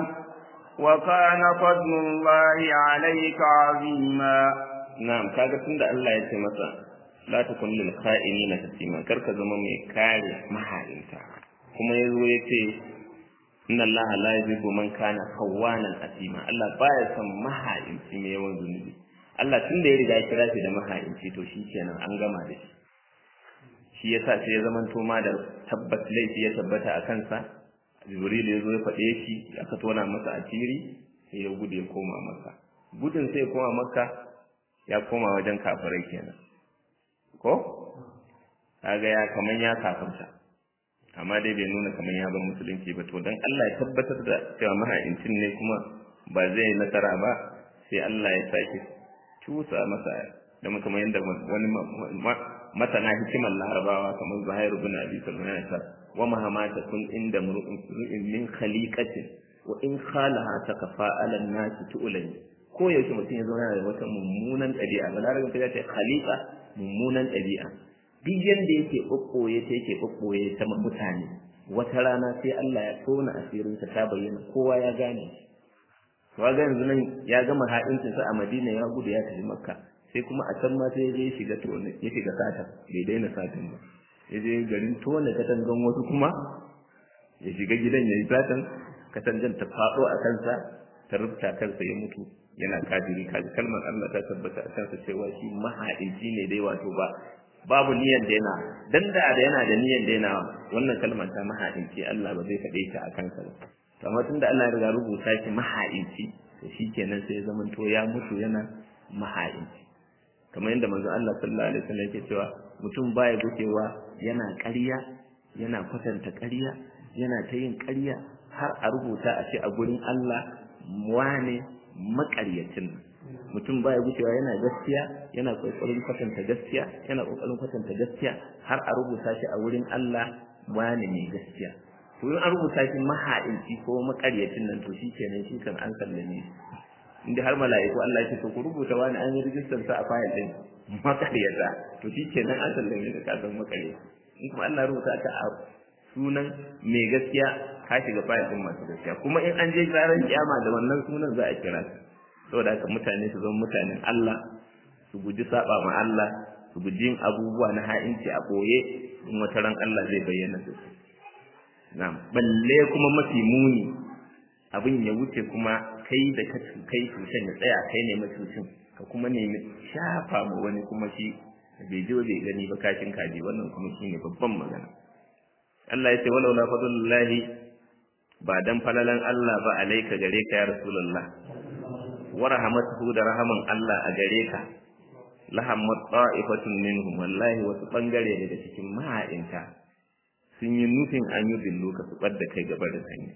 [SPEAKER 2] وكان فضل الله عليك عظيما
[SPEAKER 1] na'am kaga tunda Allah ya ce masa la takun lil kha'inina hasima kar ka zama mai kare maha'inta kuma yazo ya ce inna Allah la yuhibbu man kana khawanan asima Allah baya son maha'inci mai yawan zunubi Allah tun da ya riga ya kira shi da maha'inci to shi kenan an gama da shi shi yasa sai ya zama to ma da tabbas laifi ya tabbata a kansa Jibril ya zo ya faɗe shi aka tona masa asiri sai ya gudu ya koma maka gudun sai ya koma maka ya koma wajen kafirai kenan ko kaga ya kaman ya kafirta amma dai bai nuna kaman ya bar musulunci ba to dan Allah ya tabbatar da cewa maha'incin ne kuma ba zai nasara ba sai Allah ya sake cusa masa da kamar yadda wani masana hikimar larabawa kamar Zuhair ibn Abi Sulaiman ya sa wa mahamata kun inda mur'in min khaliqatin wa in khalaha takafa ala nasi tu'lani ko yaushe mutum ya zauna da wata mummunan ɗabi'a ba larabin ta ce khaliqa mummunan ɗabi'a duk yanda yake ɓoɓɓoye ta yake ɓoɓɓoye ta mutane wata rana sai Allah ya tona asirinsa ta bayyana kowa ya gane wa ga yanzu nan ya gama ha'incinsa a Madina ya gudu ya tafi Makka sai kuma a can ma sai ya shiga tona ya shiga sata bai daina satin ba ya je garin tona katangan wasu kuma ya shiga gidan ya yi satan katangan ta faɗo a kansa ta rubuta kansa ya mutu yana kafiri kaji kalmar Allah ta tabbata a kansa cewa shi mahaici ne dai wato ba babu niyyar daina dan da da yana da niyyar daina wannan kalmar ta mahaici Allah ba zai faɗe ta a kansa ba amma tunda Allah ya riga rubuta shi mahaici to shikenan sai ya zamanto ya mutu yana mahaici kamar yadda manzo Allah sallallahu alaihi wasallam yake cewa mutum baya gucewa yana ƙarya yana kwatanta ƙarya yana ta yin ƙarya har a rubuta a ce a gurin Allah wane makaryacin mutum baya gucewa yana gaskiya yana kokarin kwatanta gaskiya yana kokarin kwatanta gaskiya har a rubuta shi a wurin Allah wane mai gaskiya to in an rubuta shi maha'inci ko makaryacin nan to shi kenan shi kan an sallame inda har mala'iku Allah ya ce to ku rubuta wani an yi rijistar sa a fayil din makaryata to shi kenan an sallame ka kasan makaryaci in kuma Allah rubuta ta a sunan mai gaskiya ka shiga fayil din masu gaskiya kuma in an je ranar kiyama da wannan sunan za a kira su saboda haka mutane su zama mutanen Allah su guji saba ma Allah su guji yin abubuwa na ha'inci a boye in wata ran Allah zai bayyana su na'am balle kuma mafi muni abin ya wuce kuma kai da ka kai cutan ya tsaya kai ne macucin ka kuma nemi shafa ma wani kuma shi bai je bai gani ba kashin kaji wannan kuma shine babban magana Allah ya ce walau la fadlullahi ba dan falalan Allah ba alaika gare ka ya rasulullah wa rahmatuhu da rahaman Allah a gare ka lahammat ta'ifatun minhum wallahi wasu bangare daga cikin maha'inta sun yi nufin an yi billo ka su da kai gaba da sanya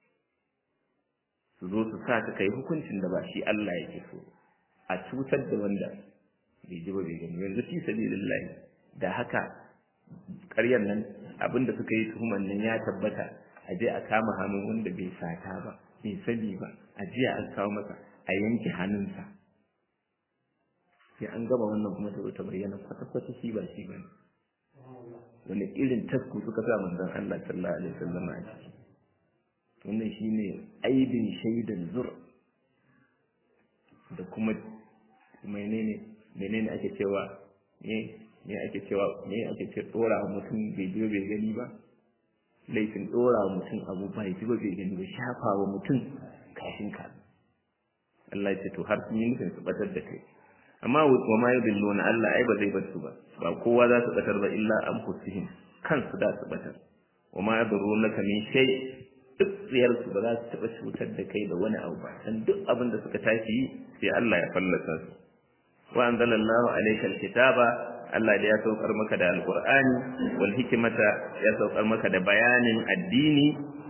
[SPEAKER 1] su zo su sa ka kai hukuncin da ba shi Allah yake so a cutar da wanda bai ji ba bai gani yanzu fi sabilillahi da haka ƙaryar nan abinda suka yi tuhuman nan ya tabbata a je a kama hannun wanda bai sata ba bai sani ba a jiya an kawo masa a yanke hannunsa sai an gama wannan kuma ta ta bayyana kwata-kwata shi ba shi bane wani irin tasku suka sa manzon Allah sallallahu alaihi wasallam a ciki wannan shine aibin shaidan zur da kuma menene menene ake cewa ne ne ake cewa ne ake ce dora mutum bai je bai gani ba laifin dora mutum abu bai ji ba bai gani ba shafa wa mutum kashin ka Allah ya ce to har sun yi nufin su batar da kai amma wa ma yudilluna Allah ai ba zai bar su ba ba kowa za su batar ba illa an fusihim kansu da su batar wa ma yadurunaka min shay duk tsiyar su ba za su taba cutar da kai da wani abu ba dan duk abin da suka tashi sai Allah ya fallasa su wa anzalallahu alayka alkitaba Allah da ya saukar maka da alqur'ani wal hikmata ya saukar maka da bayanin addini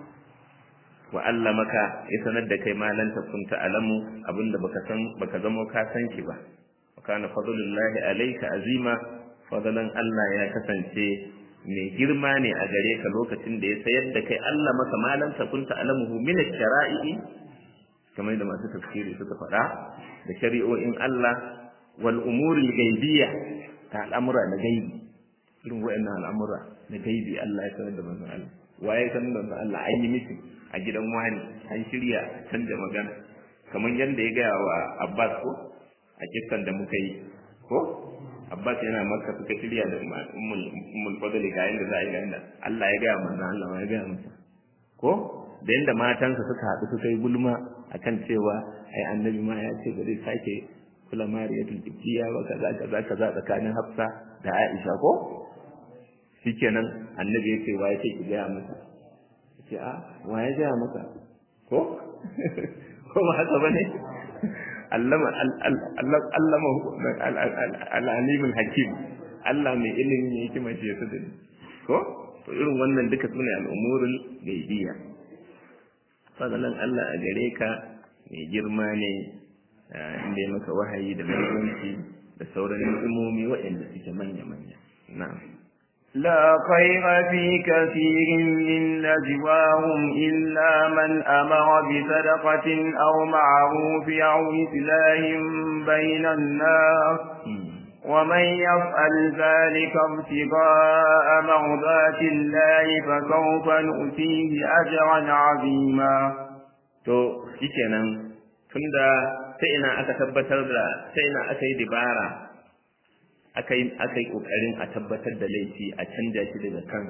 [SPEAKER 1] wa allamaka ya sanar da kai ma lan takun ta'lamu abinda baka san baka zamo ka san shi ba wa kana fadlullahi alayka azima fadlan Allah ya kasance mai girma ne a gare ka lokacin da ya sayar da kai Allah maka ma lan takun ta'lamuhu min ash-shara'i kamar da masu tafsiri suka faɗa da shari'o'in Allah wal umuri gaibiyya ta al'amura na gaibi irin wa'annan al'amura na gaibi Allah ya sanar da manzon Allah waye sanar da manzon Allah an yi miki a gidan wani an shirya canja magana kamar yadda ya gaya wa Abbas ko a kissan da muka yi ko Abbas yana maka suka shirya da ummul ummul fadli ga yanda za a yi ga Allah ya gaya manzon Allah ya gaya masa ko da yanda matansa suka haɗu suka yi gulma akan cewa ai annabi ma ya ce ba zai sake kula mariyatul ibtiya ba kaza kaza kaza tsakanin hafsa da aisha ko shikenan annabi yake wa yake ki gaya masa yace a wa ya gaya masa ko ko ba haka bane allama allama al-alim al-hakim Allah mai ilimi ne yake mace su da ko to irin wannan duka sune al'umurul gaibiyya fadalan Allah a gare ka mai girma ne inda ya maka wahayi da mutunci da sauran ni'imomi waɗanda suke manya-manya na'am
[SPEAKER 2] لا خير في كثير من نجواهم إلا من أمر بصدقة أو معروف أو إصلاح بين الناس ومن يفعل ذلك ابتغاء مرضات الله فسوف نؤتيه أجرا عظيما.
[SPEAKER 1] تو shikenan tunda ta ina aka tabbatar da ta ina aka yi dibara aka yi aka yi kokarin a tabbatar da laifi a canja shi daga kan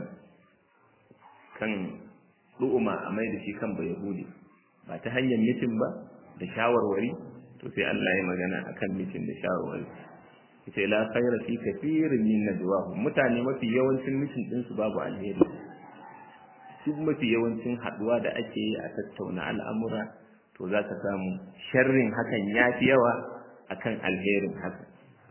[SPEAKER 1] kan du'uma a mai da shi kan bai yahudi ba ta hanyar mitin ba da shawarwari to sai Allah ya magana akan mitin da shawarwari sai la khayra fi kathirin min najwahum mutane mafi yawancin mitin din su babu alheri duk mafi yawancin haduwa da ake yi a tattauna al'amura to za ka samu sharrin hakan ya fi yawa akan alherin haka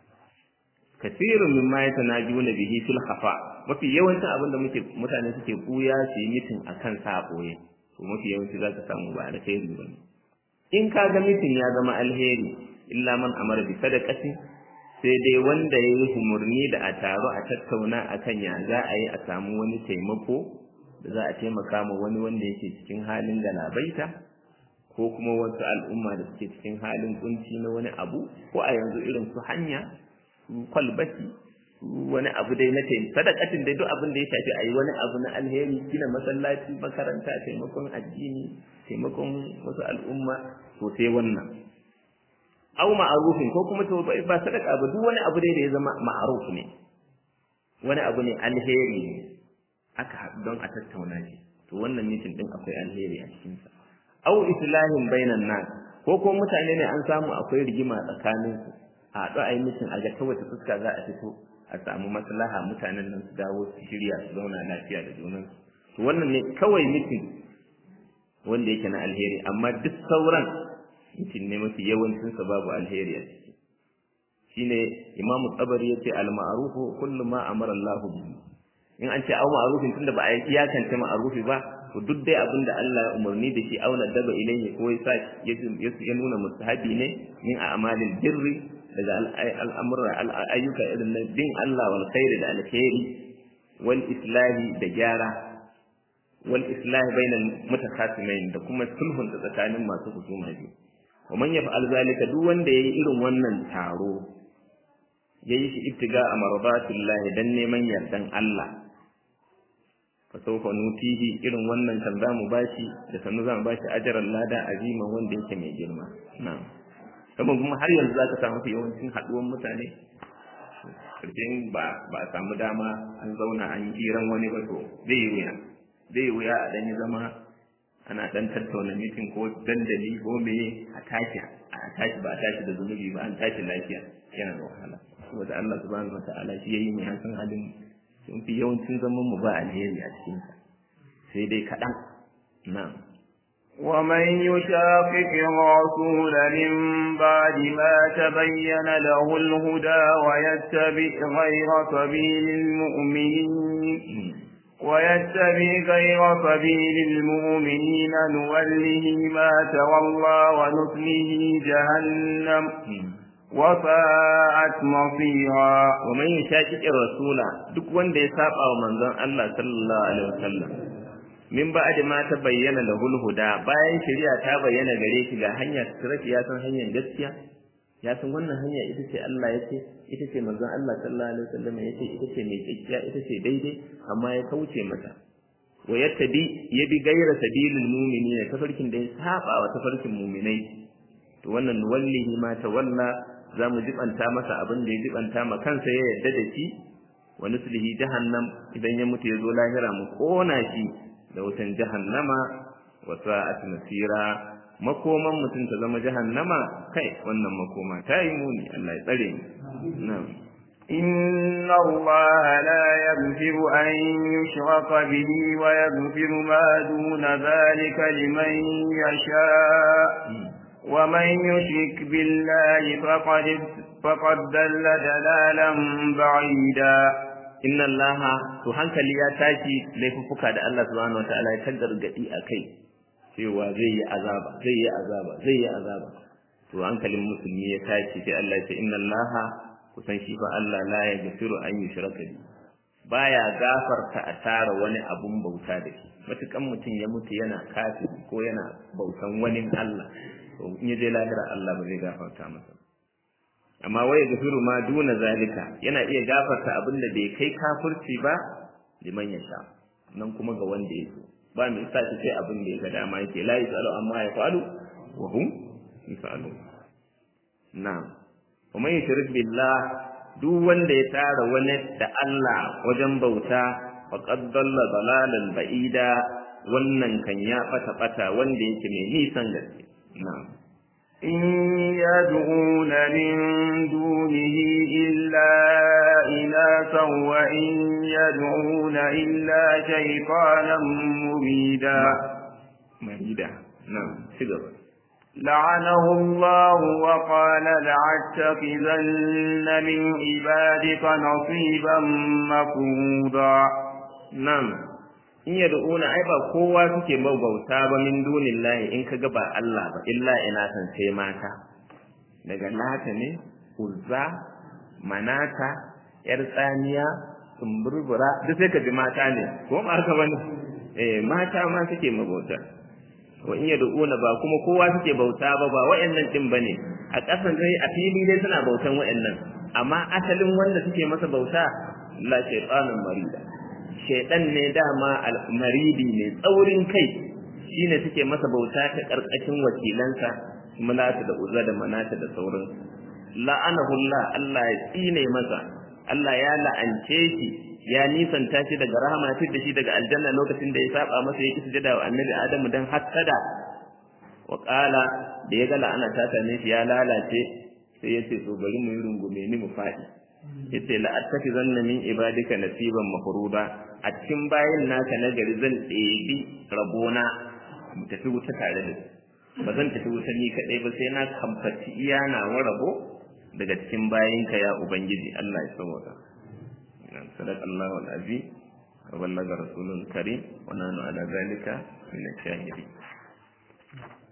[SPEAKER 1] kasirun min ma yatanajuna bihi fil khafa mafi yawancin abin da muke mutane suke buya su yi mitin akan sa boye to mafi yawanci za ka samu ba alheri ba in ka ga mitin ya zama alheri illa man amara bi sadaqati sai dai wanda ya yi humurni da a taru a tattauna akan ya za a yi a samu wani taimako da za a taimaka ma wani wanda yake cikin halin galabaita ko kuma wasu al'umma da suke cikin halin kunci na wani abu ko a yanzu irin su hanya su kwalbati wani abu dai na taimako sadakatin dai duk abin da ya shafi a yi wani abu na alheri gina masallaci makaranta taimakon addini taimakon wasu al'umma to sai wannan au ma'arufin ko kuma to ba sadaka ba duk wani abu dai da ya zama ma'aruf ne wani abu ne alheri ne aka haɗu don a tattauna shi to wannan mitin din akwai alheri a cikinsa au islahin bainan nas ko ko mutane ne an samu akwai rigima tsakanin su a haɗu a yi mitin a ga ta wace fuska za a fito a samu maslaha mutanen nan su dawo su shirya su zauna lafiya da junan to wannan ne kawai mitin wanda yake na alheri amma duk sauran mutum ne mafi yawancinsa babu alheri a ciki shine imamu tsabari ya ce al-ma'rufu kullu ma amara Allah bihi in an ce au ma'rufin tunda ba a iyakance ma'rufi ba to duk dai abin da Allah ya umarni da shi auna daba ilayhi ko ya sa ya nuna mustahabi ne min a'malil birri daga al'amura ayyuka irin na bin Allah wal khairi da alkhairi wal islahi da gyara wal islahi bainal mutakhasimain da kuma sulhun tsakanin masu husuma biyu wa man yaf'al zalika duk wanda yayi irin wannan taro yayi shi ibtiga a mardatillah dan neman yardan Allah fa sawfa nutihi irin wannan kan zamu bashi da sanu zamu bashi ajran lada azima wanda yake mai girma na'am kuma kuma har yanzu zaka samu yawancin haduwan mutane karshen ba ba samu dama an zauna an yi hiran wani ba to zai yi wuya zai yi wuya a dan yi zama ana dan tattauna mitin ko dandali ko meye a tashi a tashi ba a tashi da zunubi ba an tashi lafiya yana da wahala saboda Allah subhanahu wataala shi yayi mu san halin sun fi yawancin zaman mu ba alheri a cikin sa sai dai kaɗan na'am
[SPEAKER 2] ومن يشاقق الرسول من بعد ما تبين له الهدى ويتبع غير سبيل المؤمنين ويتبع غير سبيل المؤمنين نوله ما تولى ونصله جهنم وساءت مصيرا
[SPEAKER 1] ومن يشاقق الرسول duk wanda ya saba wa manzon Allah sallallahu alaihi wasallam min ba'd ma ta bayyana lahul huda bayan shari'a ta bayyana gare shi ga hanya sirati ya san hanyar gaskiya ya san wannan hanya ita ce Allah ya ce ita ce manzon Allah sallallahu alaihi wasallam ya ce ita ce mai gaskiya ita ce daidai amma ya kauce mata wa yattabi ya bi gaira sabilil mu'minina tafarkin da ya saba wa tafarkin mu'minai to wannan wallahi ma tawalla zamu jibanta masa abin da ya jibanta ma kansa ya yarda da shi wa nuslihi jahannam idan ya mutu ya zo lahira mu kona shi da wutan jahannama wa sa'at masira makoman mutum ta zama jahannama kai wannan makoma ta yi muni Allah ya tsare mu na'am
[SPEAKER 2] إن الله لا يغفر أن يشرك به ويغفر ما دون ذلك لمن يشاء ومن يشرك بالله فقد فقد ضل ضلالا بعيدا
[SPEAKER 1] inna allaha to hankali ya tashi laifuffuka da Allah subhanahu wataala ya gargadi a kai cewa zai yi azaba zai yi azaba zai yi azaba to hankalin musulmi ya tashi sai Allah ya ce inna allaha kusan shi fa Allah la yaghfiru an yushraka bi baya gafarta a tara wani abun bauta da shi matukan mutum ya mutu yana kafiri ko yana bautan wani Allah to in ya je lahira Allah ba zai gafarta masa amma waya gafiru ma duna zalika yana iya gafarta abin da bai kai kafirci ba liman ya sha nan kuma ga wanda ya so ba mai sa shi sai abin da ya ga dama yake la yasalu amma ya falu wa hum yasalu na'am wa man yushrik billah duk wanda ya tara wani da Allah wajen bauta faqad dalla dalalan ba'ida wannan kan ya bata bata wanda yake mai nisan gaske na'am
[SPEAKER 2] إن يدعون من دونه إلا إناثا وإن يدعون إلا شيطانا مريدا
[SPEAKER 1] مريدا نعم سيدنا
[SPEAKER 2] لعنه الله وقال لأتخذن من عبادك نصيبا مفروضا
[SPEAKER 1] نعم in yad'una ai ba kowa suke bauta ba min dunillahi in kaga ba Allah ba illa ina san sai mata daga lata ne uzza manata yar tsaniya sumburbura duk sai ka ji mata ne ko ma haka bane eh mata ma suke mabauta wa in yad'una ba kuma kowa suke bauta ba ba wayannan din bane a ƙasan dai a fili dai suna bautan wayannan amma asalin wanda suke masa bauta la shaytanun marida shaidan ne dama almaridi ne tsaurin kai shine suke masa bauta ta karkashin wakilansa mulata da uzza da manata da sauran la'anahu Allah Allah ya tsine masa Allah ya la'ance shi ya nisanta shi daga rahama da shi daga aljanna lokacin da ya saba masa ya kisa jada wa annabi Adamu dan hassada wa qala da ya ga la'ana ta same shi ya lalace sai ya ce to bari mu yi rungume ni mu faɗi yace la attafizanna min ibadika nasiban mafruda a cikin bayin naka na gari zan ɗebi rabona mu tafi wuta tare da ba zan tafi wuta ni kaɗai ba sai na kamfaci iya na rabo daga cikin bayinka ya ubangiji Allah ya sauka sadaq Allahu al-azim wa ballaga rasulul karim wa nanu ala zalika min ash-shahidin